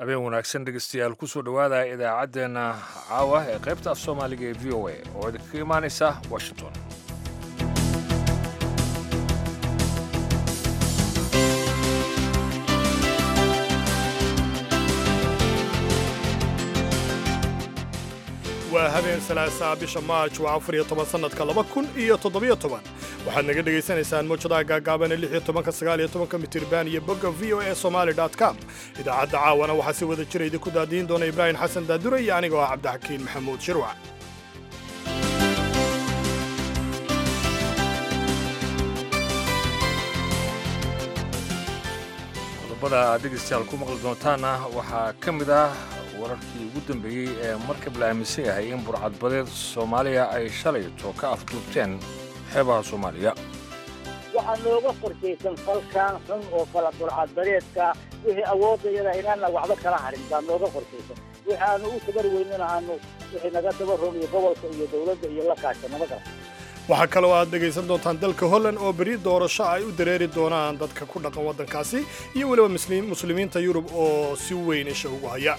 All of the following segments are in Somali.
habeen wanaagsan dhegeystayaal kusoo dhowaada idaacaddeenna caawa ee qaybta af soomaaliga ee v o a oo idinkaga imaanaysa washington waa habeen salaasaa bisha maarj waa afar iyo toban sannadka laba kun iyo toddobiyo toban waxaad naga dhegaysanaysaan mawjadaha gaagaabane lix iyo tobanka sagaal iyo tobanka mitirban iyo bogga v o e somaali dot com idaacadda caawana waxaa si wada jira idinku daadiin doona ibraahim xasan daadure iyo anigoo ah cabdixakiin maxamuud shirwac qodobada aad dhegeystayaal ku maqli doontaana waxaa ka mid ah wararkii ugu dambeeyey ee markab la aaminsan yahay in burcadbadeed soomaaliya ay shalayto ka afduubteen xeebaha soomaaliya waxaa nooga qorshaysan falkan xun oo kala burcadbadeedka wixii awoodayada inaana waxba kala harin baa nooga qorshaysan wixi aanu u tabar weynana aanu wixii naga daba rogiyo gobolka iyo dowladda iyo la kaashanaba kala waxaa kaloo aad dhegaysan doontaan dalka holland oo beri doorasho ay u dareeri doonaan dadka ku dhaqan waddankaasi iyo weliba muslimiinta yurub oo si weyn isha ugu haya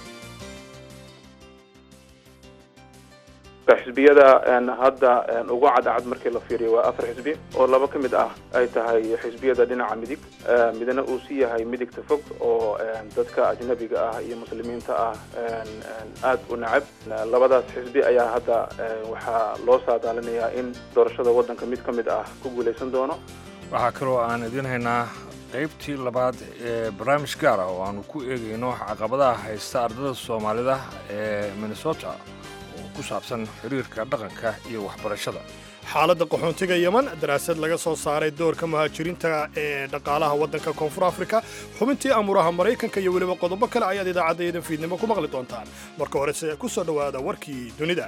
xisbiyada hadda ugu cadcad markii la fiiriyo waa afar xisbi oo laba ka mid ah ay tahay xisbiyada dhinaca midig midna uu si yahay midigta fog oo dadka ajnabiga ah iyo muslimiinta ah aad u nacab labadaas xisbi ayaa hadda waxaa loo saadaalinayaa in doorashada waddanka mid ka mid ah ku guulaysan doono waxaa kaloo aan idiin haynaa qaybtii labaad ee barnaamij gaar ah oo aanu ku eegayno caqabadaha haysta ardada soomaalida ee minnesota ku saabsan xiriirka dhaqanka iyo waxbarashada xaaladda qaxoontiga yeman daraasad laga soo saaray doorka muhaajiriinta ee dhaqaalaha waddanka koonfur afrika xubintii amuuraha maraykanka iyo weliba qodobo kale ayaad idaacaddayadan fiidnimo ku maqli doontaan marka horese ku soo dhowaada warkii dunida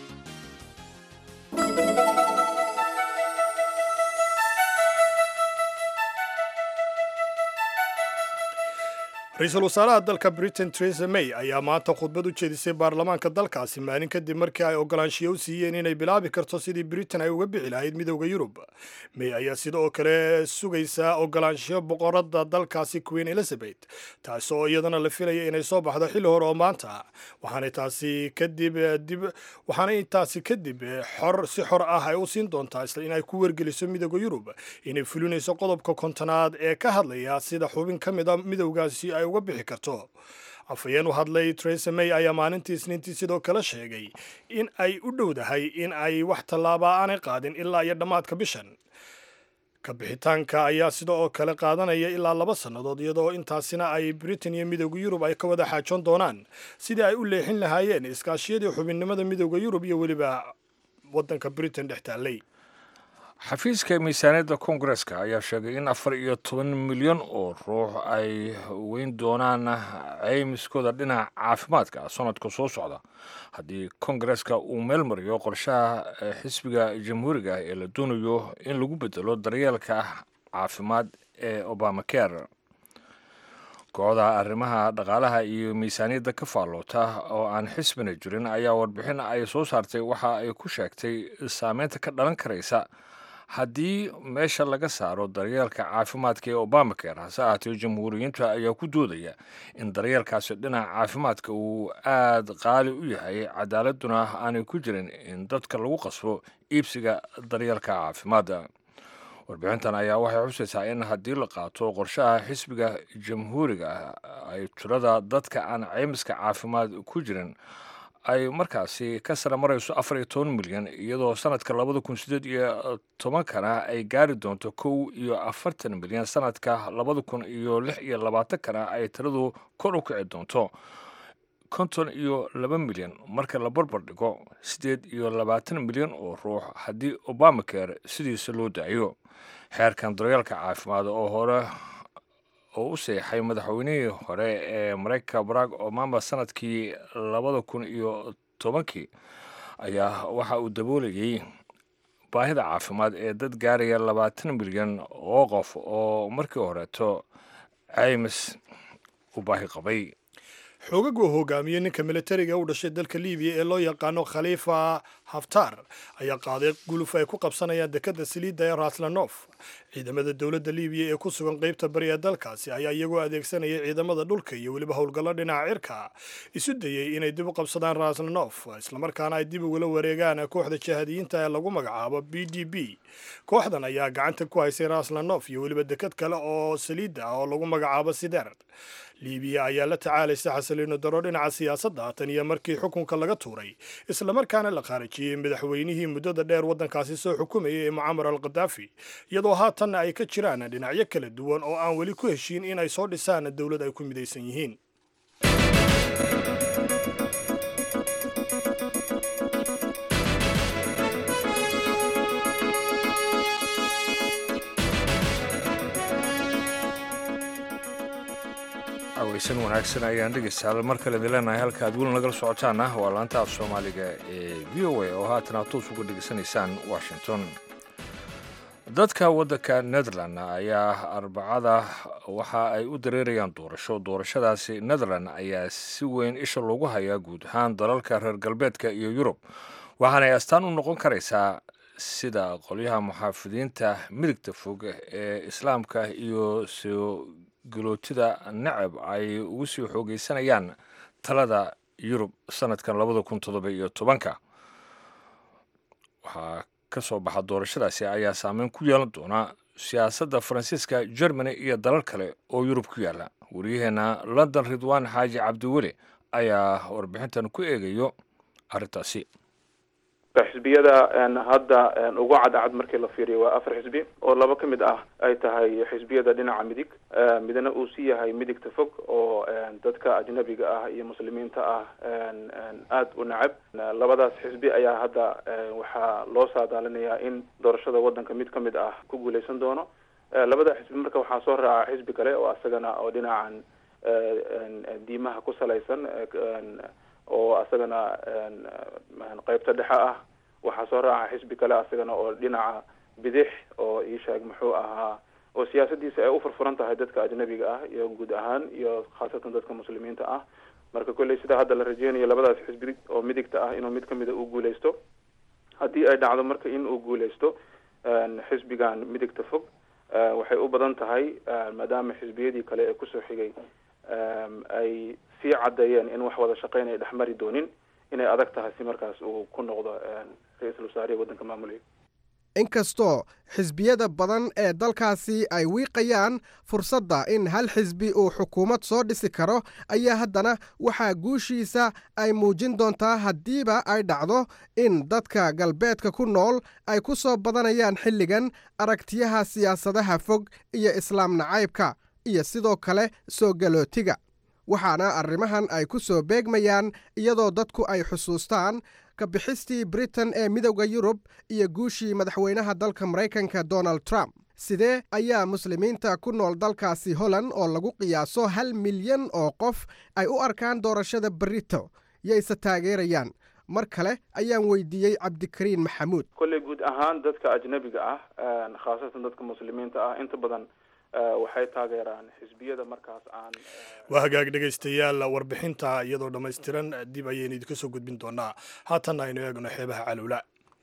ra-iisul wasaaraha dalka britain teresa may ayaa maanta khudbad u jeedisay baarlamaanka dalkaasi maalin kadib markii ay ogolaanshiyo u siiyeen inay bilaabi karto sidii britain ay uga bixi lahayd midowda yurub may ayaa sida oo kale sugaysaa ogolaanshiyo boqorada dalkaasi queen elizabeth taasi oo iyadana la filaya inay soo baxdo xilli hore oo maanta waxaanay taasi kadib dib waxaanay taasi kadib xor si xor ah ay u siin doontaa isla inay ku wargeliso midowda yurub inay fulinayso qodobka kontonaad ee ka hadlaya sida xubin ka mid a midowgaasi ay uga bixi karto afhayeen u hadlay teresa may ayaa maalintii isniintii sidoo kale sheegay in ay u dhowdahay in ay wax tallaaba aanay qaadin ilaa iyo dhammaadka bishan ka bixitaanka ayaa sida oo kale qaadanaya ilaa laba sannadood iyadoo intaasina ay britain iyo midowda yurub ay ka wada xaajoon doonaan sidii ay u leexin lahaayeen iskaashiyadii xubinnimada midowda yurub iyo weliba waddanka britain dhex taallay xafiiska miisaaniyadda koongareska ayaa sheegay in afar iyo toban milyan oo ruux ay weyn doonaan ceymiskooda dhinaca caafimaadka sanadka soo socda haddii koongareska uu meel mariyo qorshaha xisbiga jamhuuriga ee la doonayo in lagu bedelo daryeelka caafimaad ee obamacare kooxda arrimaha dhaqaalaha iyo miisaaniyadda ka faalloota oo aan xisbina jirin ayaa warbixin ay soo saartay waxa ay ku sheegtay saameynta ka dhalan karaysa haddii meesha laga saaro daryeelka caafimaadka ee obamacare hase ahaatee jamhuuriyiinta ayaa ku doodaya in daryeelkaasi dhinaca caafimaadka uu aad qaali u yahay cadaaladuna aanay ku jirin in dadka lagu qasbo iibsiga daryeelka caafimaadda warbixintan ayaa waxay xusaysaa in haddii la qaato qorshaha xisbiga jamhuuriga ay tirada dadka aan ceymiska caafimaad ku jirin ay markaasi ka sara marayso afar iyo toban milyan iyadoo sanadka labada kun sideed iyo tobankana ay gaari doonto kow iyo afartan milyan sanadka labada kun iyo lix iyo labaatankana ay tiradu kor u kici doonto konton iyo laba milyan marka la barbar dhigo siddeed iyo labaatan milyan oo ruux haddii obamacare sidiisa loo daayo xeerkan daryeelka caafimaad oo hore oo u seexay madaxweynihii hore ee maraykanka barack obama sanadkii labada kun iyo tobankii ayaa waxa uu daboolayay baahida caafimaad ee dad gaaraya labaatan milyan oo qof oo markii horeeto ceymis u baahi qabay xoogag uu hogaamiyey ninka militariga u dhashay dalka libiya ee loo yaqaano khaliifa haftar ayaa qaaday guluf ay ku qabsanayaan dekadda saliidda ee raslanof ciidamada dowladda libiya ee ku sugan qaybta bari ee dalkaasi ayaa iyagoo adeegsanayay ciidamada dhulka iyo weliba howlgallo dhinaca cirka isu dayey inay dib u qabsadaan raslanof islamarkaana ay dib ugula wareegaan kooxda jahadiyiinta ee lagu magacaabo b d b kooxdan ayaa gacanta ku haysay raslanof iyo weliba dekad kale oo saliidda ah oo lagu magacaabo sider libiya ayaa la tacaalaysa xasaliino daro dhinaca siyaasadda tan iyo markii xukunka laga tuuray islamarkaana la khaarijiyey madaxweynihii muddada dheer waddankaasi soo xukumayay ee mucamar al khadaafi iyadoo haatanna ay ka jiraan dhinacyo kala duwan oo aan weli ku heshiin in ay soo dhisaan dowlad ay ku midaysan yihiin aweysan wanaagsan ayaan dhegeystayaal mar kale idin leenahay halka aad weli nagala socotaana waa laanta af soomaaliga ee v o a oo haatan aad toos uga dhegeysanaysaan washington dadka waddanka netherland ayaa arbacada waxa ay u dareerayaan doorasho doorashadaasi netherland ayaa si weyn isha loogu hayaa guud ahaan dalalka reer galbeedka iyo yurub waxaanay astaan u noqon karaysaa sida qolyaha muxaafidiinta midigta fog ee islaamka iyo soo galootida nacab ay ugu sii xoogeysanayaan talada yurub sanadkan labada kun toddoba iyo tobanka waxaa ka soo baxa doorashadaasi ayaa saameyn ku yeelan doona siyaasadda faransiiska germany iyo dalal kale oo yurub ku yaala waryaheena london ridwaan xaaji cabdiweli ayaa warbixintan ku eegayo arrintaasi xisbiyada hadda ugu cadcad markii la fiiriyo waa afar xisbi oo laba ka mid ah ay tahay xisbiyada dhinaca midig midna uu si yahay midigta fog oo dadka ajnabiga ah iyo muslimiinta ah aada u nacab labadaas xisbi ayaa hadda waxaa loo saadaalinayaa in doorashada waddanka mid ka mid ah ku guuleysan doono labada xisbi marka waxaa soo raaca xisbi kale oo asagana oo dhinacan diimaha ku salaysan oo asagana qeybta dhexe ah waxaa soo raaca xisbi kale asagana oo dhinaca bidix oo iisheeg muxuu ahaa oo siyaasadiisa ay u furfuran tahay dadka ajnabiga ah iyo guud ahaan iyo khaasatan dadka muslimiinta ah marka kolley sidaa hadda la rajeynayo labadaas xisbi oo midigta ah inuu mid kamida uu guuleysto haddii ay dhacdo marka in uu guuleysto xisbigan midigta fog waxay u badan tahay maadaama xisbiyadii kale ee kusoo xigay ay sii caddeeyeen in wax wada shaqeyn ay dhexmari doonin inay adag tahay si markaas uu ku noqdo ra-iisul wasaarihi waddanka maamulaya inkastoo xisbiyada badan ee dalkaasi ay wiiqayaan fursadda in hal xisbi uu xukuumad soo dhisi karo ayaa haddana waxaa guushiisa ay muujin doontaa haddiiba ay dhacdo in dadka galbeedka ku nool ay ku soo badanayaan xilligan aragtiyaha siyaasadaha fog iyo islaam nacaybka iyo sidoo kale soo galootiga waxaana arrimahan ay ku soo beegmayaan iyadoo dadku ay xusuustaan ka bixistii britain ee midowda yurub iyo guushii madaxweynaha dalka maraykanka donald trump sidee ayaa muslimiinta ku nool dalkaasi holland oo lagu qiyaaso hal milyan oo qof ay u arkaan doorashada berito yayse taageerayaan mar kale ayaan weydiiyey cabdikariin maxamuud kolley guud ahaan dadka ajnabiga ah khaasatan dadka muslimiinta ah inta badan waxay taageeraan xisbiyada markaas aan waa hagaag dhegaystayaal warbixinta iyadoo dhammaystiran dib ayaynu idinka soo gudbin doonaa haatanna aynu eegno xeebaha calowla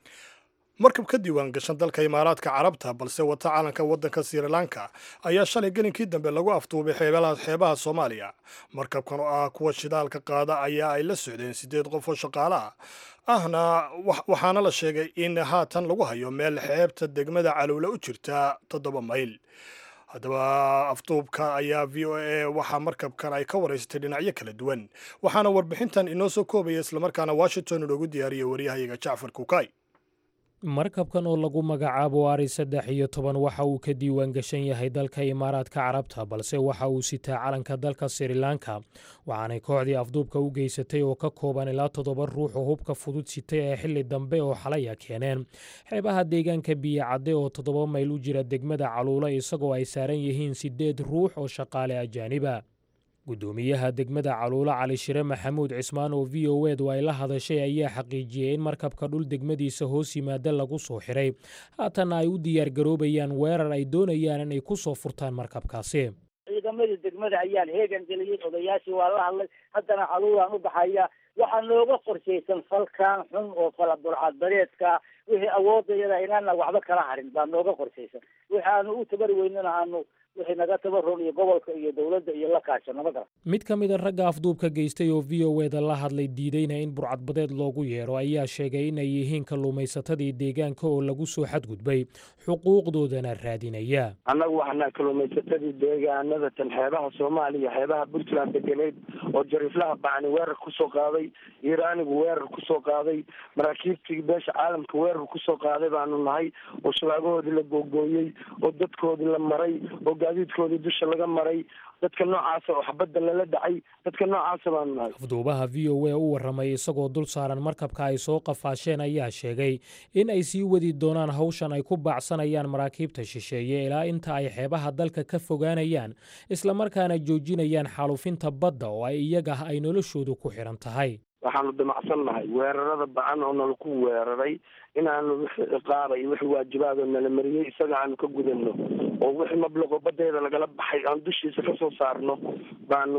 markab ka diiwaan gashan dalka imaaraadka carabta balse wata calanka waddanka srilanka ayaa shalay gelinkii dambe lagu afduubay xeebaha soomaaliya markabkan oo ah kuwa shidaalka qaada ayaa ay la socdeen siddeed qof oo shaqaale ah ahna waxaana la sheegay in haatan lagu hayo meel xeebta degmada calowla u jirta toddoba mayl haddaba afduubka ayaa v o a waxaa markabkan ay ka waraysatay dhinacyo kala duwan waxaana warbixintan inoo soo koobaya islamarkaana washington inoogu diyaariyay waryahayaga jacfar kukay markabkan oo lagu magacaabo ari saddex iyo toban waxa uu ka diiwaan gashan yahay dalka imaaraadka carabta balse waxa uu sitaa calanka dalka srilanka waxaanay kooxdii afduubka u geysatay oo ka kooban ilaa toddoba ruux oo hubka fudud sitay ee xilli dambe oo xalaya keeneen xeebaha deegaanka biyocadde oo toddoba mayl u jira degmada caluula isagoo ay saaran yihiin siddeed ruux oo shaqaale ajaaniba guddoomiyaha degmada caluulo cali shire maxamuud cismaan oo v o edu ay la hadashay ayaa xaqiijiyey in markabka dhul degmadiisa hoos yimaada lagu soo xiray haatanna ay u diyaargaroobayaan weerar ay doonayaan inay ku soo furtaan markabkaasi ciidamadii degmada ayaan heegan geliyey odayaashii waa la hadlay haddana caluulaan u baxaya waxaa nooga qorshaysan falkan xun oo fala burcadbareedka wixii awoodayada inaana waxba kala harin baa nooga qorshaysan wixi aanu u tabari weynana aanu wixii naga tabaron iyo gobolka iyo dowladda iyo la kaashano ma garan mid ka mid a ragga afduubka geystay oo v o eda la hadlay diidayna in burcadbadeed loogu yeero ayaa sheegay inay yihiin kalluumaysatadii deegaanka oo lagu soo xadgudbay xuquuqdoodana raadinaya annagu waxaana kalluumaysatadii deegaanada tan xeebaha soomaaliya xeebaha puntland degeneyd oo jariiflaha bacni weerar kusoo qaaday iiraanigu weerar kusoo qaaday maraakiibtii beesha caalamka weerar kusoo qaaday baanu nahay oo shabaagahoodii la googooyey oo dadkoodii la maray oo gaadiidkoodii dusha laga maray dadka noocaasa oo xabadda lala dhacay dadka noocaasa baanu nahay afduubaha v o a u warramay isagoo dul saaran markabka ay soo qafaasheen ayaa sheegay in ay sii wadi doonaan hawshan ay ku baacsanayaan maraakiibta shisheeye ilaa inta ay xeebaha dalka ka fogaanayaan islamarkaana joojinayaan xaalufinta badda oo ay iyaga ay noloshoodu ku xidhan tahay waxaanu damacsan nahay weerarada bacan oo nalaku weeraray inaanu wixii ciqaaba iyo wixii waajibaadoo nala mariyey isaga aanu ka gudano oo wixii mablaqo badeeda lagala baxay aan dushiisa kasoo saarno baanu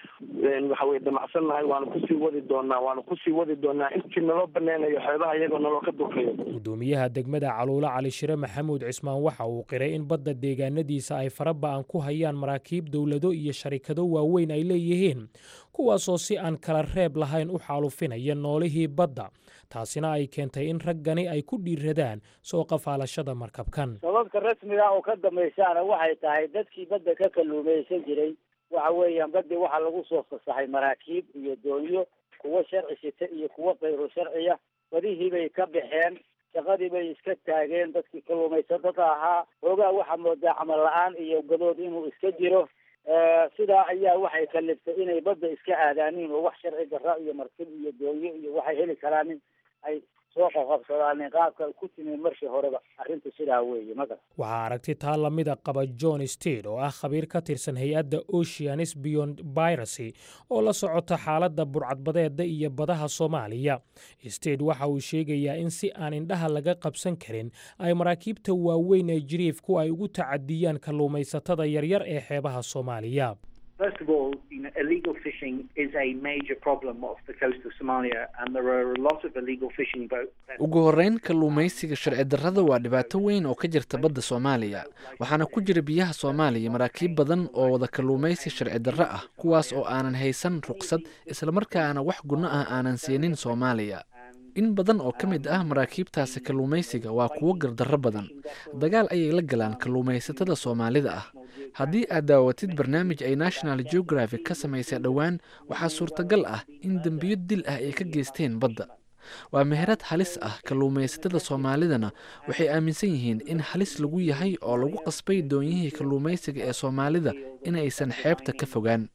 waxa weye damacsan nahay waanu kusii wadi doonaa waanu kusii wadi doonaa intii naloo baneynayo xeebaha iyagoo naloo ka durkayo gudoomiyaha degmada caluulo cali shire maxamuud cismaan waxa uu qiray in badda deegaanadiisa ay faraba-an ku hayaan maraakiib dowlado iyo sharikado waaweyn ay leeyihiin kuwaasoo si aan kala reeb lahayn u xaalufinaya noolihii badda taasina ay keentay in raggani ay ku dhiiradaan soo qafaalashada markabkan sababta rasmiga oo ka dambaysaana waxay tahay dadkii badda ka kalluumaysan jiray waxa weeyaan badii waxaa lagu soo fasaxay maraakiib iyo doonyo kuwo sharci sita iyo kuwo kayru sharciya badihii bay ka baxeen shaqadii bay iska taageen dadkii kalluumaysatada ahaa hoogaa waxaa moodaa camal la-aan iyo gadood inuu iska jiro sidaa ayaa waxay kaliftay inay badda iska aadaaniin oo wax sharci darra iyo martib iyo doonyo iyo waxay heli karaanin ay soo qaqabsadaanin qaabka ku timid markii horeba arrintu sidaa weeye maga waxaa aragti taa lamida qaba john stede oo ah khabiir ka tirsan hay-adda oceanis beyond biracy oo la socota xaaladda burcadbadeeda iyo badaha soomaaliya stede waxa uu sheegayaa in si aan indhaha laga qabsan karin ay maraakiibta waaweyn ee jiriifku ay ugu tacadiyaan kalluumaysatada yaryar ee xeebaha soomaaliya First of all, you know, illegal fishing is a major problem off the coast of Somalia, and there are a lot of illegal fishing boats. ugu horreyn kalluumaysiga sharci darrada waa dhibaato weyn oo ka jirta badda soomaaliya waxaana ku jira biyaha soomaaliya maraakiib badan oo wada kalluumaysi sharci darro ah kuwaas oo aanan haysan ruqsad islamarkaana wax gunno ah aanan siinin soomaaliya in badan oo ka mid ah maraakiibtaasi kalluumaysiga waa kuwo gardarro badan dagaal ayay la galaan kalluumaysatada soomaalida ah haddii aad daawatid barnaamij ay national geographic ka samaysay dhowaan waxaa suurtagal ah in dembiyo dil ah ay ka geysteen badda waa meherad halis ah kalluumaysatada soomaalidana waxay aaminsan yihiin in halis lagu yahay oo lagu qasbay doonyihii kalluumaysiga ee soomaalida inaysan xeebta ka fogaan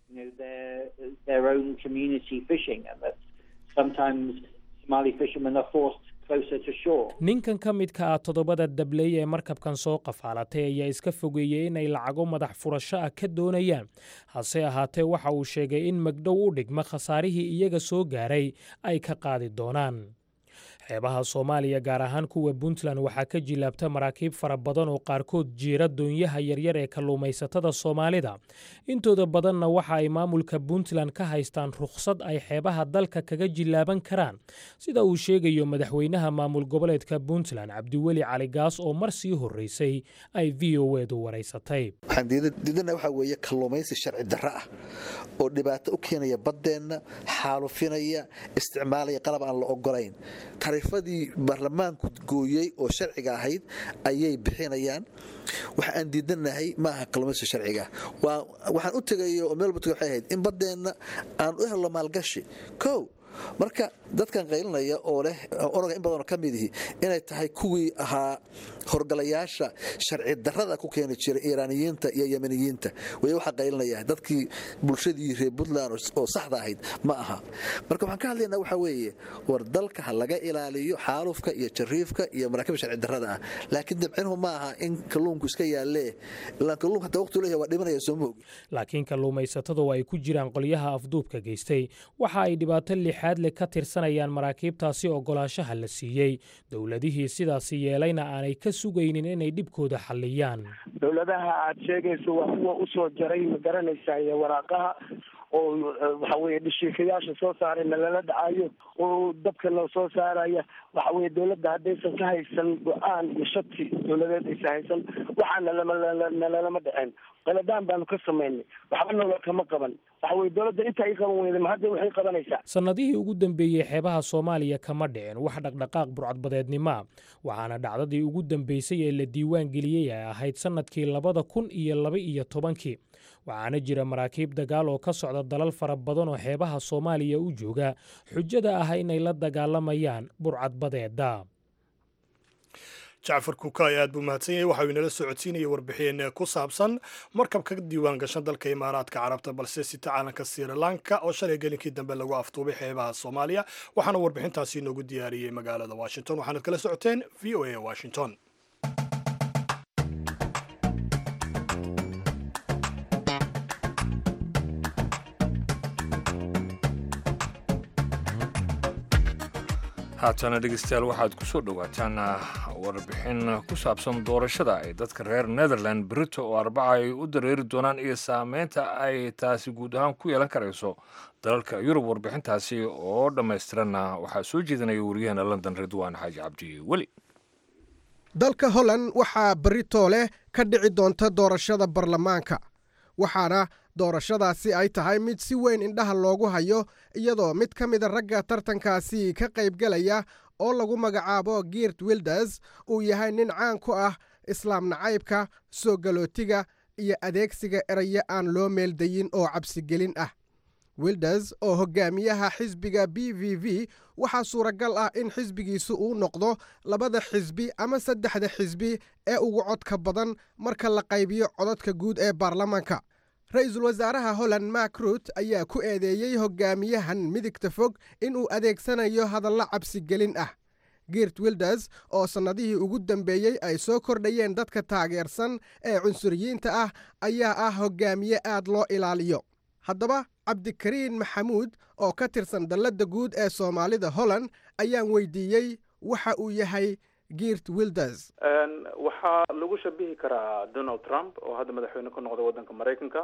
ninkan ka midka ah toddobada dabley ee markabkan soo qafaalatay ayaa iska fogeeyey inay lacago madax furasho ah ka doonayaan hase ahaatee waxa uu sheegay in magdhow u dhigma khasaarihii iyaga soo gaaray ay ka qaadi doonaan xeebaha soomaaliya gaar ahaan kuwa puntland waxaa ka jilaabta maraakiib fara badan oo qaarkood jiira doonyaha yaryar ee kalluumaysatada soomaalida intooda badanna waxa ay maamulka puntland ka haystaan rukhsad ay xeebaha dalka kaga jilaaban karaan sida uu sheegayo madaxweynaha maamul goboleedka puntland cabdiweli cali gaas oo mar sii horreysay ay v o edu waraysatay waxaan diidana waxaa weeye kalluumaysi sharci darro ah oo dhibaato u keenaya baddeenna xaalufinaya isticmaalaya qalab aan la ogolayn tarifadii baarlamaanku gooyey oo sharciga ahayd ayay bixinayaan waxa aan diidanahay maaha kalluumaysi sharciga waxaan u tegay oo meel butg waxay ahayd in baddeenna aan u helno maalgashi kow marka dadkan qaylinaya oo leh onaga in badanoo ka midihi inay tahay kuwii ahaa horgalayaasha sharci darrada ku keeni jiray iiraaniyiinta iyo yemeniyiinta way waxaa qaylinaya dadkii bulshadii reer puntland oo saxda ahayd ma aha marka waxaan ka hadlaynaa waxaa weeye war dalka ha laga ilaaliyo xaalufka iyo jariifka iyo maraakiibta sharci darrada ah laakiin dabcinuhu ma aha in kalluunku iska yaalee ilaan kalluunka hataa waqtu leeyahay waa dhimanaya soo moogi laakiin kalluumaysatadu ay ku jiraan qolyaha afduubka geystay waxa ay dhibaato lixaad leh ka tirsanayaan maraakiibtaasi ogolaanshaha la siiyey dowladihii sidaasi yeelayna aanay ka sugaynin inay dhibkooda xalliyaan dowladaha aad sheegayso waa kuwa usoo jaray ma garanaysaa iyo waraaqaha oo waxa weye dhashiikayaasha soo saaray nalala dhacayo oo dabka la soo saaraya waxa weye dawladda haddaysan ka haysan go-aan iyo shati dawladeed aysan haysan waxaana lama nalalama dhaceen qaladaan baanu ka samaynay waxba nolo kama qaban waxa weye dawladda inta ay qaban weyday ma hadda waxay qabanaysaa sannadihii ugu dambeeyey xeebaha soomaaliya kama dhicin wax dhaqdhaqaaq burcadbadeednima waxaana dhacdadii ugu dambeysay ee la diiwaan geliyey ay ahayd sannadkii labada kun iyo laba iyo tobankii waxaana jira maraakiib dagaal oo ka socda dalal fara badan oo xeebaha soomaaliya u jooga xujada ah inay la dagaalamayaan burcadbadeeda jacfar kukaay aad buu mahadsan yahay waxa uu inala socodsiinaya warbixin ku saabsan markab ka diiwaan gashan dalka imaaraadka carabta balse sita caalanka sri lanka oo shalay gelinkii dambe lagu aftuubay xeebaha soomaaliya waxaana warbixintaasi inoogu diyaariyey magaalada washington waxaanad kala socoteen v o a washington haatana dhegeystayaal waxaad ku soo dhowaataan warbixin ku saabsan doorashada ay dadka reer netherland brito oo arbaca ay u dareeri doonaan iyo saameynta ay taasi guud ahaan ku yeelan karayso dalalka yurub warbixintaasi oo dhammaystiranna waxaa soo jeedinaya wariyaheena london ridwaan xaaji cabdi weli dalka holland waxaa brito leh ka dhici doonta doorashada baarlamaanka waxaana doorashadaasi ay tahay mid si weyn indhaha loogu hayo iyadoo mid ka mida ragga tartankaasi ka qaybgelaya oo lagu magacaabo girt wilders uu yahay nin caan ku ah islaam nacaybka soo galootiga iyo adeegsiga erayo aan loo meeldayin oo cabsigelin ah wilders oo hogaamiyaha xisbiga b v v waxaa suuragal ah in xisbigiisu uu noqdo labada xisbi ama saddexda xisbi ee ugu codka badan marka la qaybiyo codadka guud ee baarlamaanka ra-iisul wasaaraha holland mak rut ayaa ku eedeeyey hogaamiyahan midigta fog inuu adeegsanayo hadallo cabsigelin ah girt wilders oo sannadihii ugu dambeeyey ay soo kordhayeen dadka taageersan ee cunsuriyiinta ah ayaa ah hogaamiye aad loo ilaaliyo haddaba cabdikariin maxamuud oo ka tirsan dalladda guud ee soomaalida holland ayaan weydiiyey waxa uu yahay girt wilders waxaa lagu shabihi karaa donald trump oo hadda madaxweyne ka noqda waddanka maraykanka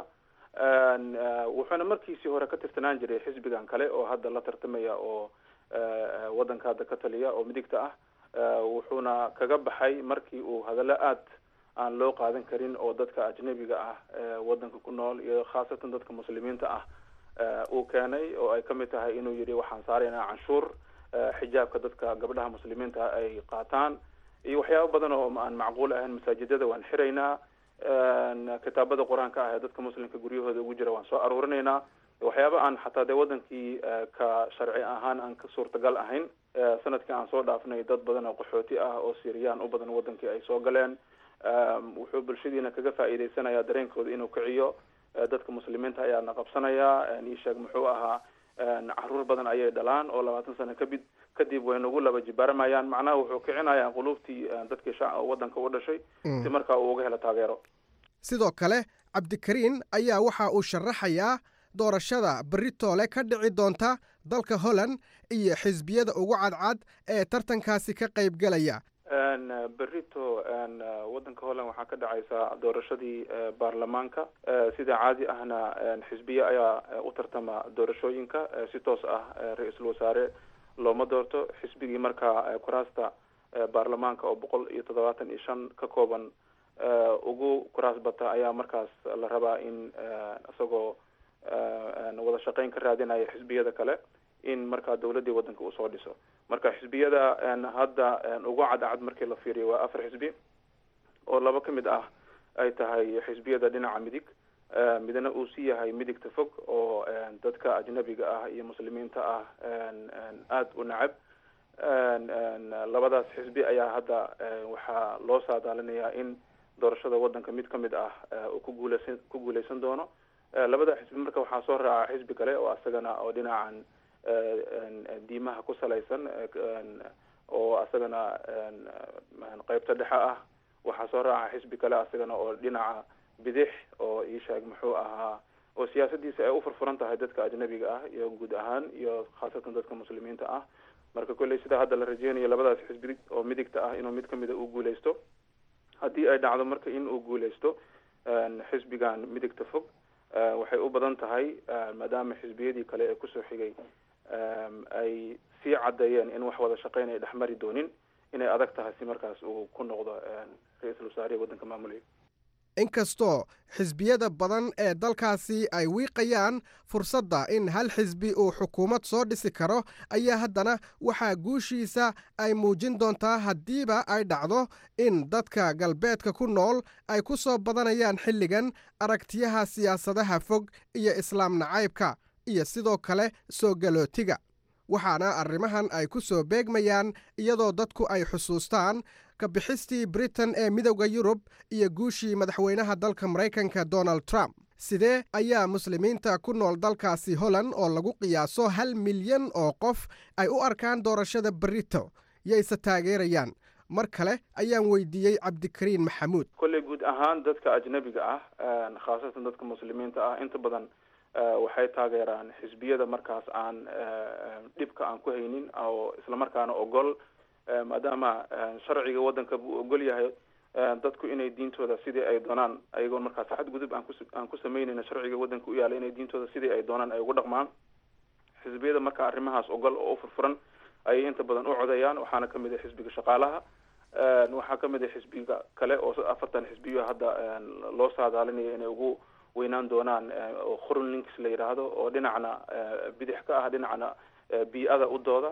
wuxuuna markiisii hore ka tirsanaan jiray xisbigan kale oo hadda la tartamaya oo waddanka hadda ka taliya oo midigta ah wuxuuna kaga baxay markii uu hadallo aad aan loo qaadan karin oo dadka ajnabiga ah waddanka ku nool iyo khaasatan dadka muslimiinta ah uu keenay oo ay kamid tahay inuu yidhi waxaan saaraynaa canshuur xijaabka dadka gabdhaha muslimiinta ay qaataan iyo waxyaabo badan oo aan macquul ahayn masaajidada waan xiraynaa kitaabada qur-aanka ah ee dadka muslimka guryahooda ugu jira waan soo aruurinaynaa waxyaaba aan xataa dee wadankii ka sharci ahaan aan ka suurtagal ahayn sanadkii aan soo dhaafnay dad badan oo qaxooti ah oo siiriyaan u badan wadankii ay soo galeen wuxuu bulshadiina kaga faa'iideysanayaa dareenkooda inuu kiciyo dadka muslimiinta ayaa na qabsanaya isheeg muxuu ahaa caruur badan ayay dhalaan oo labaatan sano kabid kadib way nagu laba jibaaramayaan macnaha wuxuu kicinayaa quluubtii dadkii sha wadanka u dhashay si markaa uu uga helo taageero sidoo kale cabdikariin ayaa waxa uu sharaxayaa doorashada beritoole ka dhici doonta dalka holland iyo xisbiyada ugu cadcad ee tartankaasi ka qaybgelaya berito wadanka holland waxaa ka dhacaysa doorashadii baarlamaanka sida caadi ahna xisbiye ayaa u tartama doorashooyinka si toos ah ra-iisul wasaare looma doorto xisbigii markaa kuraasta baarlamaanka oo boqol iyo toddobaatan iyo shan ka kooban ugu kuraas bata ayaa markaas la rabaa in isagoo wada shaqeyn ka raadinaya xisbiyada kale in markaa dawladdii waddanka uu soo dhiso marka xisbiyada hadda ugu cadcad markii la fiiriyo waa afar xisbi oo laba ka mid ah ay tahay xisbiyada dhinaca midig midna uu si yahay midigta fog oo dadka ajnabiga ah iyo muslimiinta ah aada u nacab labadaas xisbi ayaa hadda waxaa loo saadaalinayaa in doorashada waddanka mid ka mid ah uu ku guuleysan ku guuleysan doono labada xisbi marka waxaa soo raaca xisbi kale oo asagana oo dhinacan diimaha ku salaysan oo asagana qeybta dhexe ah waxaa soo raaca xisbi kale asagana oo dhinaca bidix oo iisheeg muxuu ahaa oo siyaasadiisa ay u furfuran tahay dadka ajnabiga ah iyo guud ahaan iyo khaasatan dadka muslimiinta ah marka kolley sida hadda la rajeynayo labadaas xisbi oo midigta ah inuu mid kamida uu guuleysto haddii ay dhacdo marka in uu guuleysto xisbigan midigta fog waxay u badan tahay maadaama xisbiyadii kale ee kusoo xigay ay sii caddeeyeen in wax wada shaqeyn ay dhexmari doonin inay adag tahay si markaas uu ku noqdo ra-iisul wasaarihi waddanka maamulaya inkastoo xisbiyada badan ee dalkaasi ay wiiqayaan fursadda in hal xisbi uu xukuumad soo dhisi karo ayaa haddana waxaa guushiisa ay muujin doontaa haddiiba ay dhacdo in dadka galbeedka ku nool ay ku soo badanayaan xilligan aragtiyaha siyaasadaha fog iyo islaam nacaybka iyo sidoo kale soo galootiga waxaana arrimahan ay ku soo beegmayaan iyadoo dadku ay xusuustaan ka bixistii britain ee midowda yurub iyo guushii madaxweynaha dalka maraykanka donald trump sidee ayaa muslimiinta ku nool dalkaasi holland oo lagu qiyaaso hal milyan oo qof ay u arkaan doorashada berito yayse taageerayaan mar kale ayaan weydiiyey cabdikariin maxamuud kolley guud ahaan dadka ajnabiga ah khaasatan dadka muslimiinta ah inta badan waxay taageeraan xisbiyada markaas aan dhibka aan ku haynin oo islamarkaana ogol maadaama sharciga waddanka buu ogol yahay dadku inay diintooda sidii ay doonaan ayagoo markaas xadgudub aan kus aan ku sameynayna sharciga waddanka u yaala inay diintooda sidii ay doonaan ay ugu dhaqmaan xisbiyada marka arrimahaas ogol oo u furfuran ayay inta badan u codayaan waxaana kamid ah xisbiga shaqaalaha waxaa kamid ah xisbiga kale oo afartan xisbiyo hadda loo saadaalinaya inay ugu weynaan doonaan oo khurun links la yidhaahdo oo dhinacna bidix ka ah dhinacna bii-ada u dooda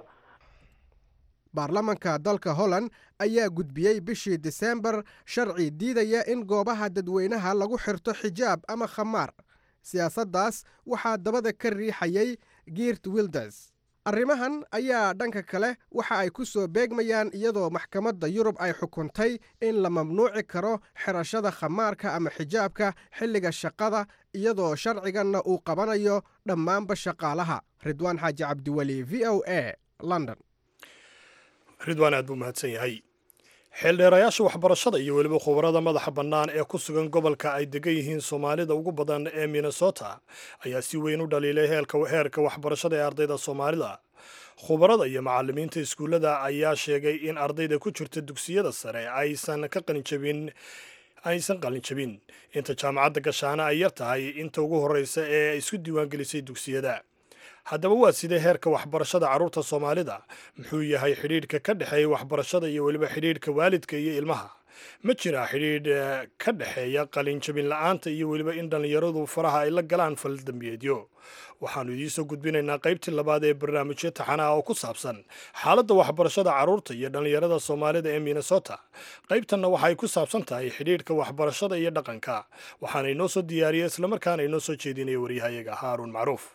baarlamanka dalka holland ayaa gudbiyey bishii diseembar sharci diidaya in goobaha dadweynaha lagu xirto xijaab ama khamaar siyaasaddaas waxaa dabada ka riixayay giirt wilders arrimahan ayaa dhanka kale waxa ay ku soo beegmayaan iyadoo maxkamadda yurub ay xukuntay in la mamnuuci karo xirashada khamaarka ama xijaabka xilliga shaqada iyadoo sharciganna uu qabanayo dhammaanba shaqaalaha ridwaan xaaji cabdiweli v o a london ridwaan aad buu mahadsan yahay xeeldheerayaasha waxbarashada iyo weliba khubarada madaxa bannaan ee ku sugan gobolka ay degan yihiin soomaalida ugu badan ee minnesota ayaa si weyn u dhaliilay heerka waxbarashada ee ardayda soomaalida khubarada iyo macalimiinta iskuullada ayaa sheegay in ardayda ku jirta dugsiyada sare aysan ka qalinjabin aysan qalinjabin inta jaamacadda gashaana ay yar tahay inta ugu horreysa ee isku diiwaangelisay dugsiyada haddaba waa sidee heerka waxbarashada carruurta soomaalida muxuu yahay xidhiidhka ka dhexeeya waxbarashada iyo weliba xidhiidhka waalidka iyo ilmaha ma jiraa xidhiidh ka dhexeeya qalinjabin la-aanta iyo weliba in dhallinyaradu faraha ay la galaan faldambiyeedyo waxaannu idiinsoo gudbinaynaa qaybtii labaad ee barnaamijyo taxanaha oo ku saabsan xaaladda waxbarashada carruurta iyo dhallinyarada soomaalida ee minnesota qaybtanna waxaay ku saabsan tahay xidhiidhka waxbarashada iyo dhaqanka waxaana inoo soo diyaariya islamarkaana inoo soo jeedinaya waryahayaga haaruun macruuf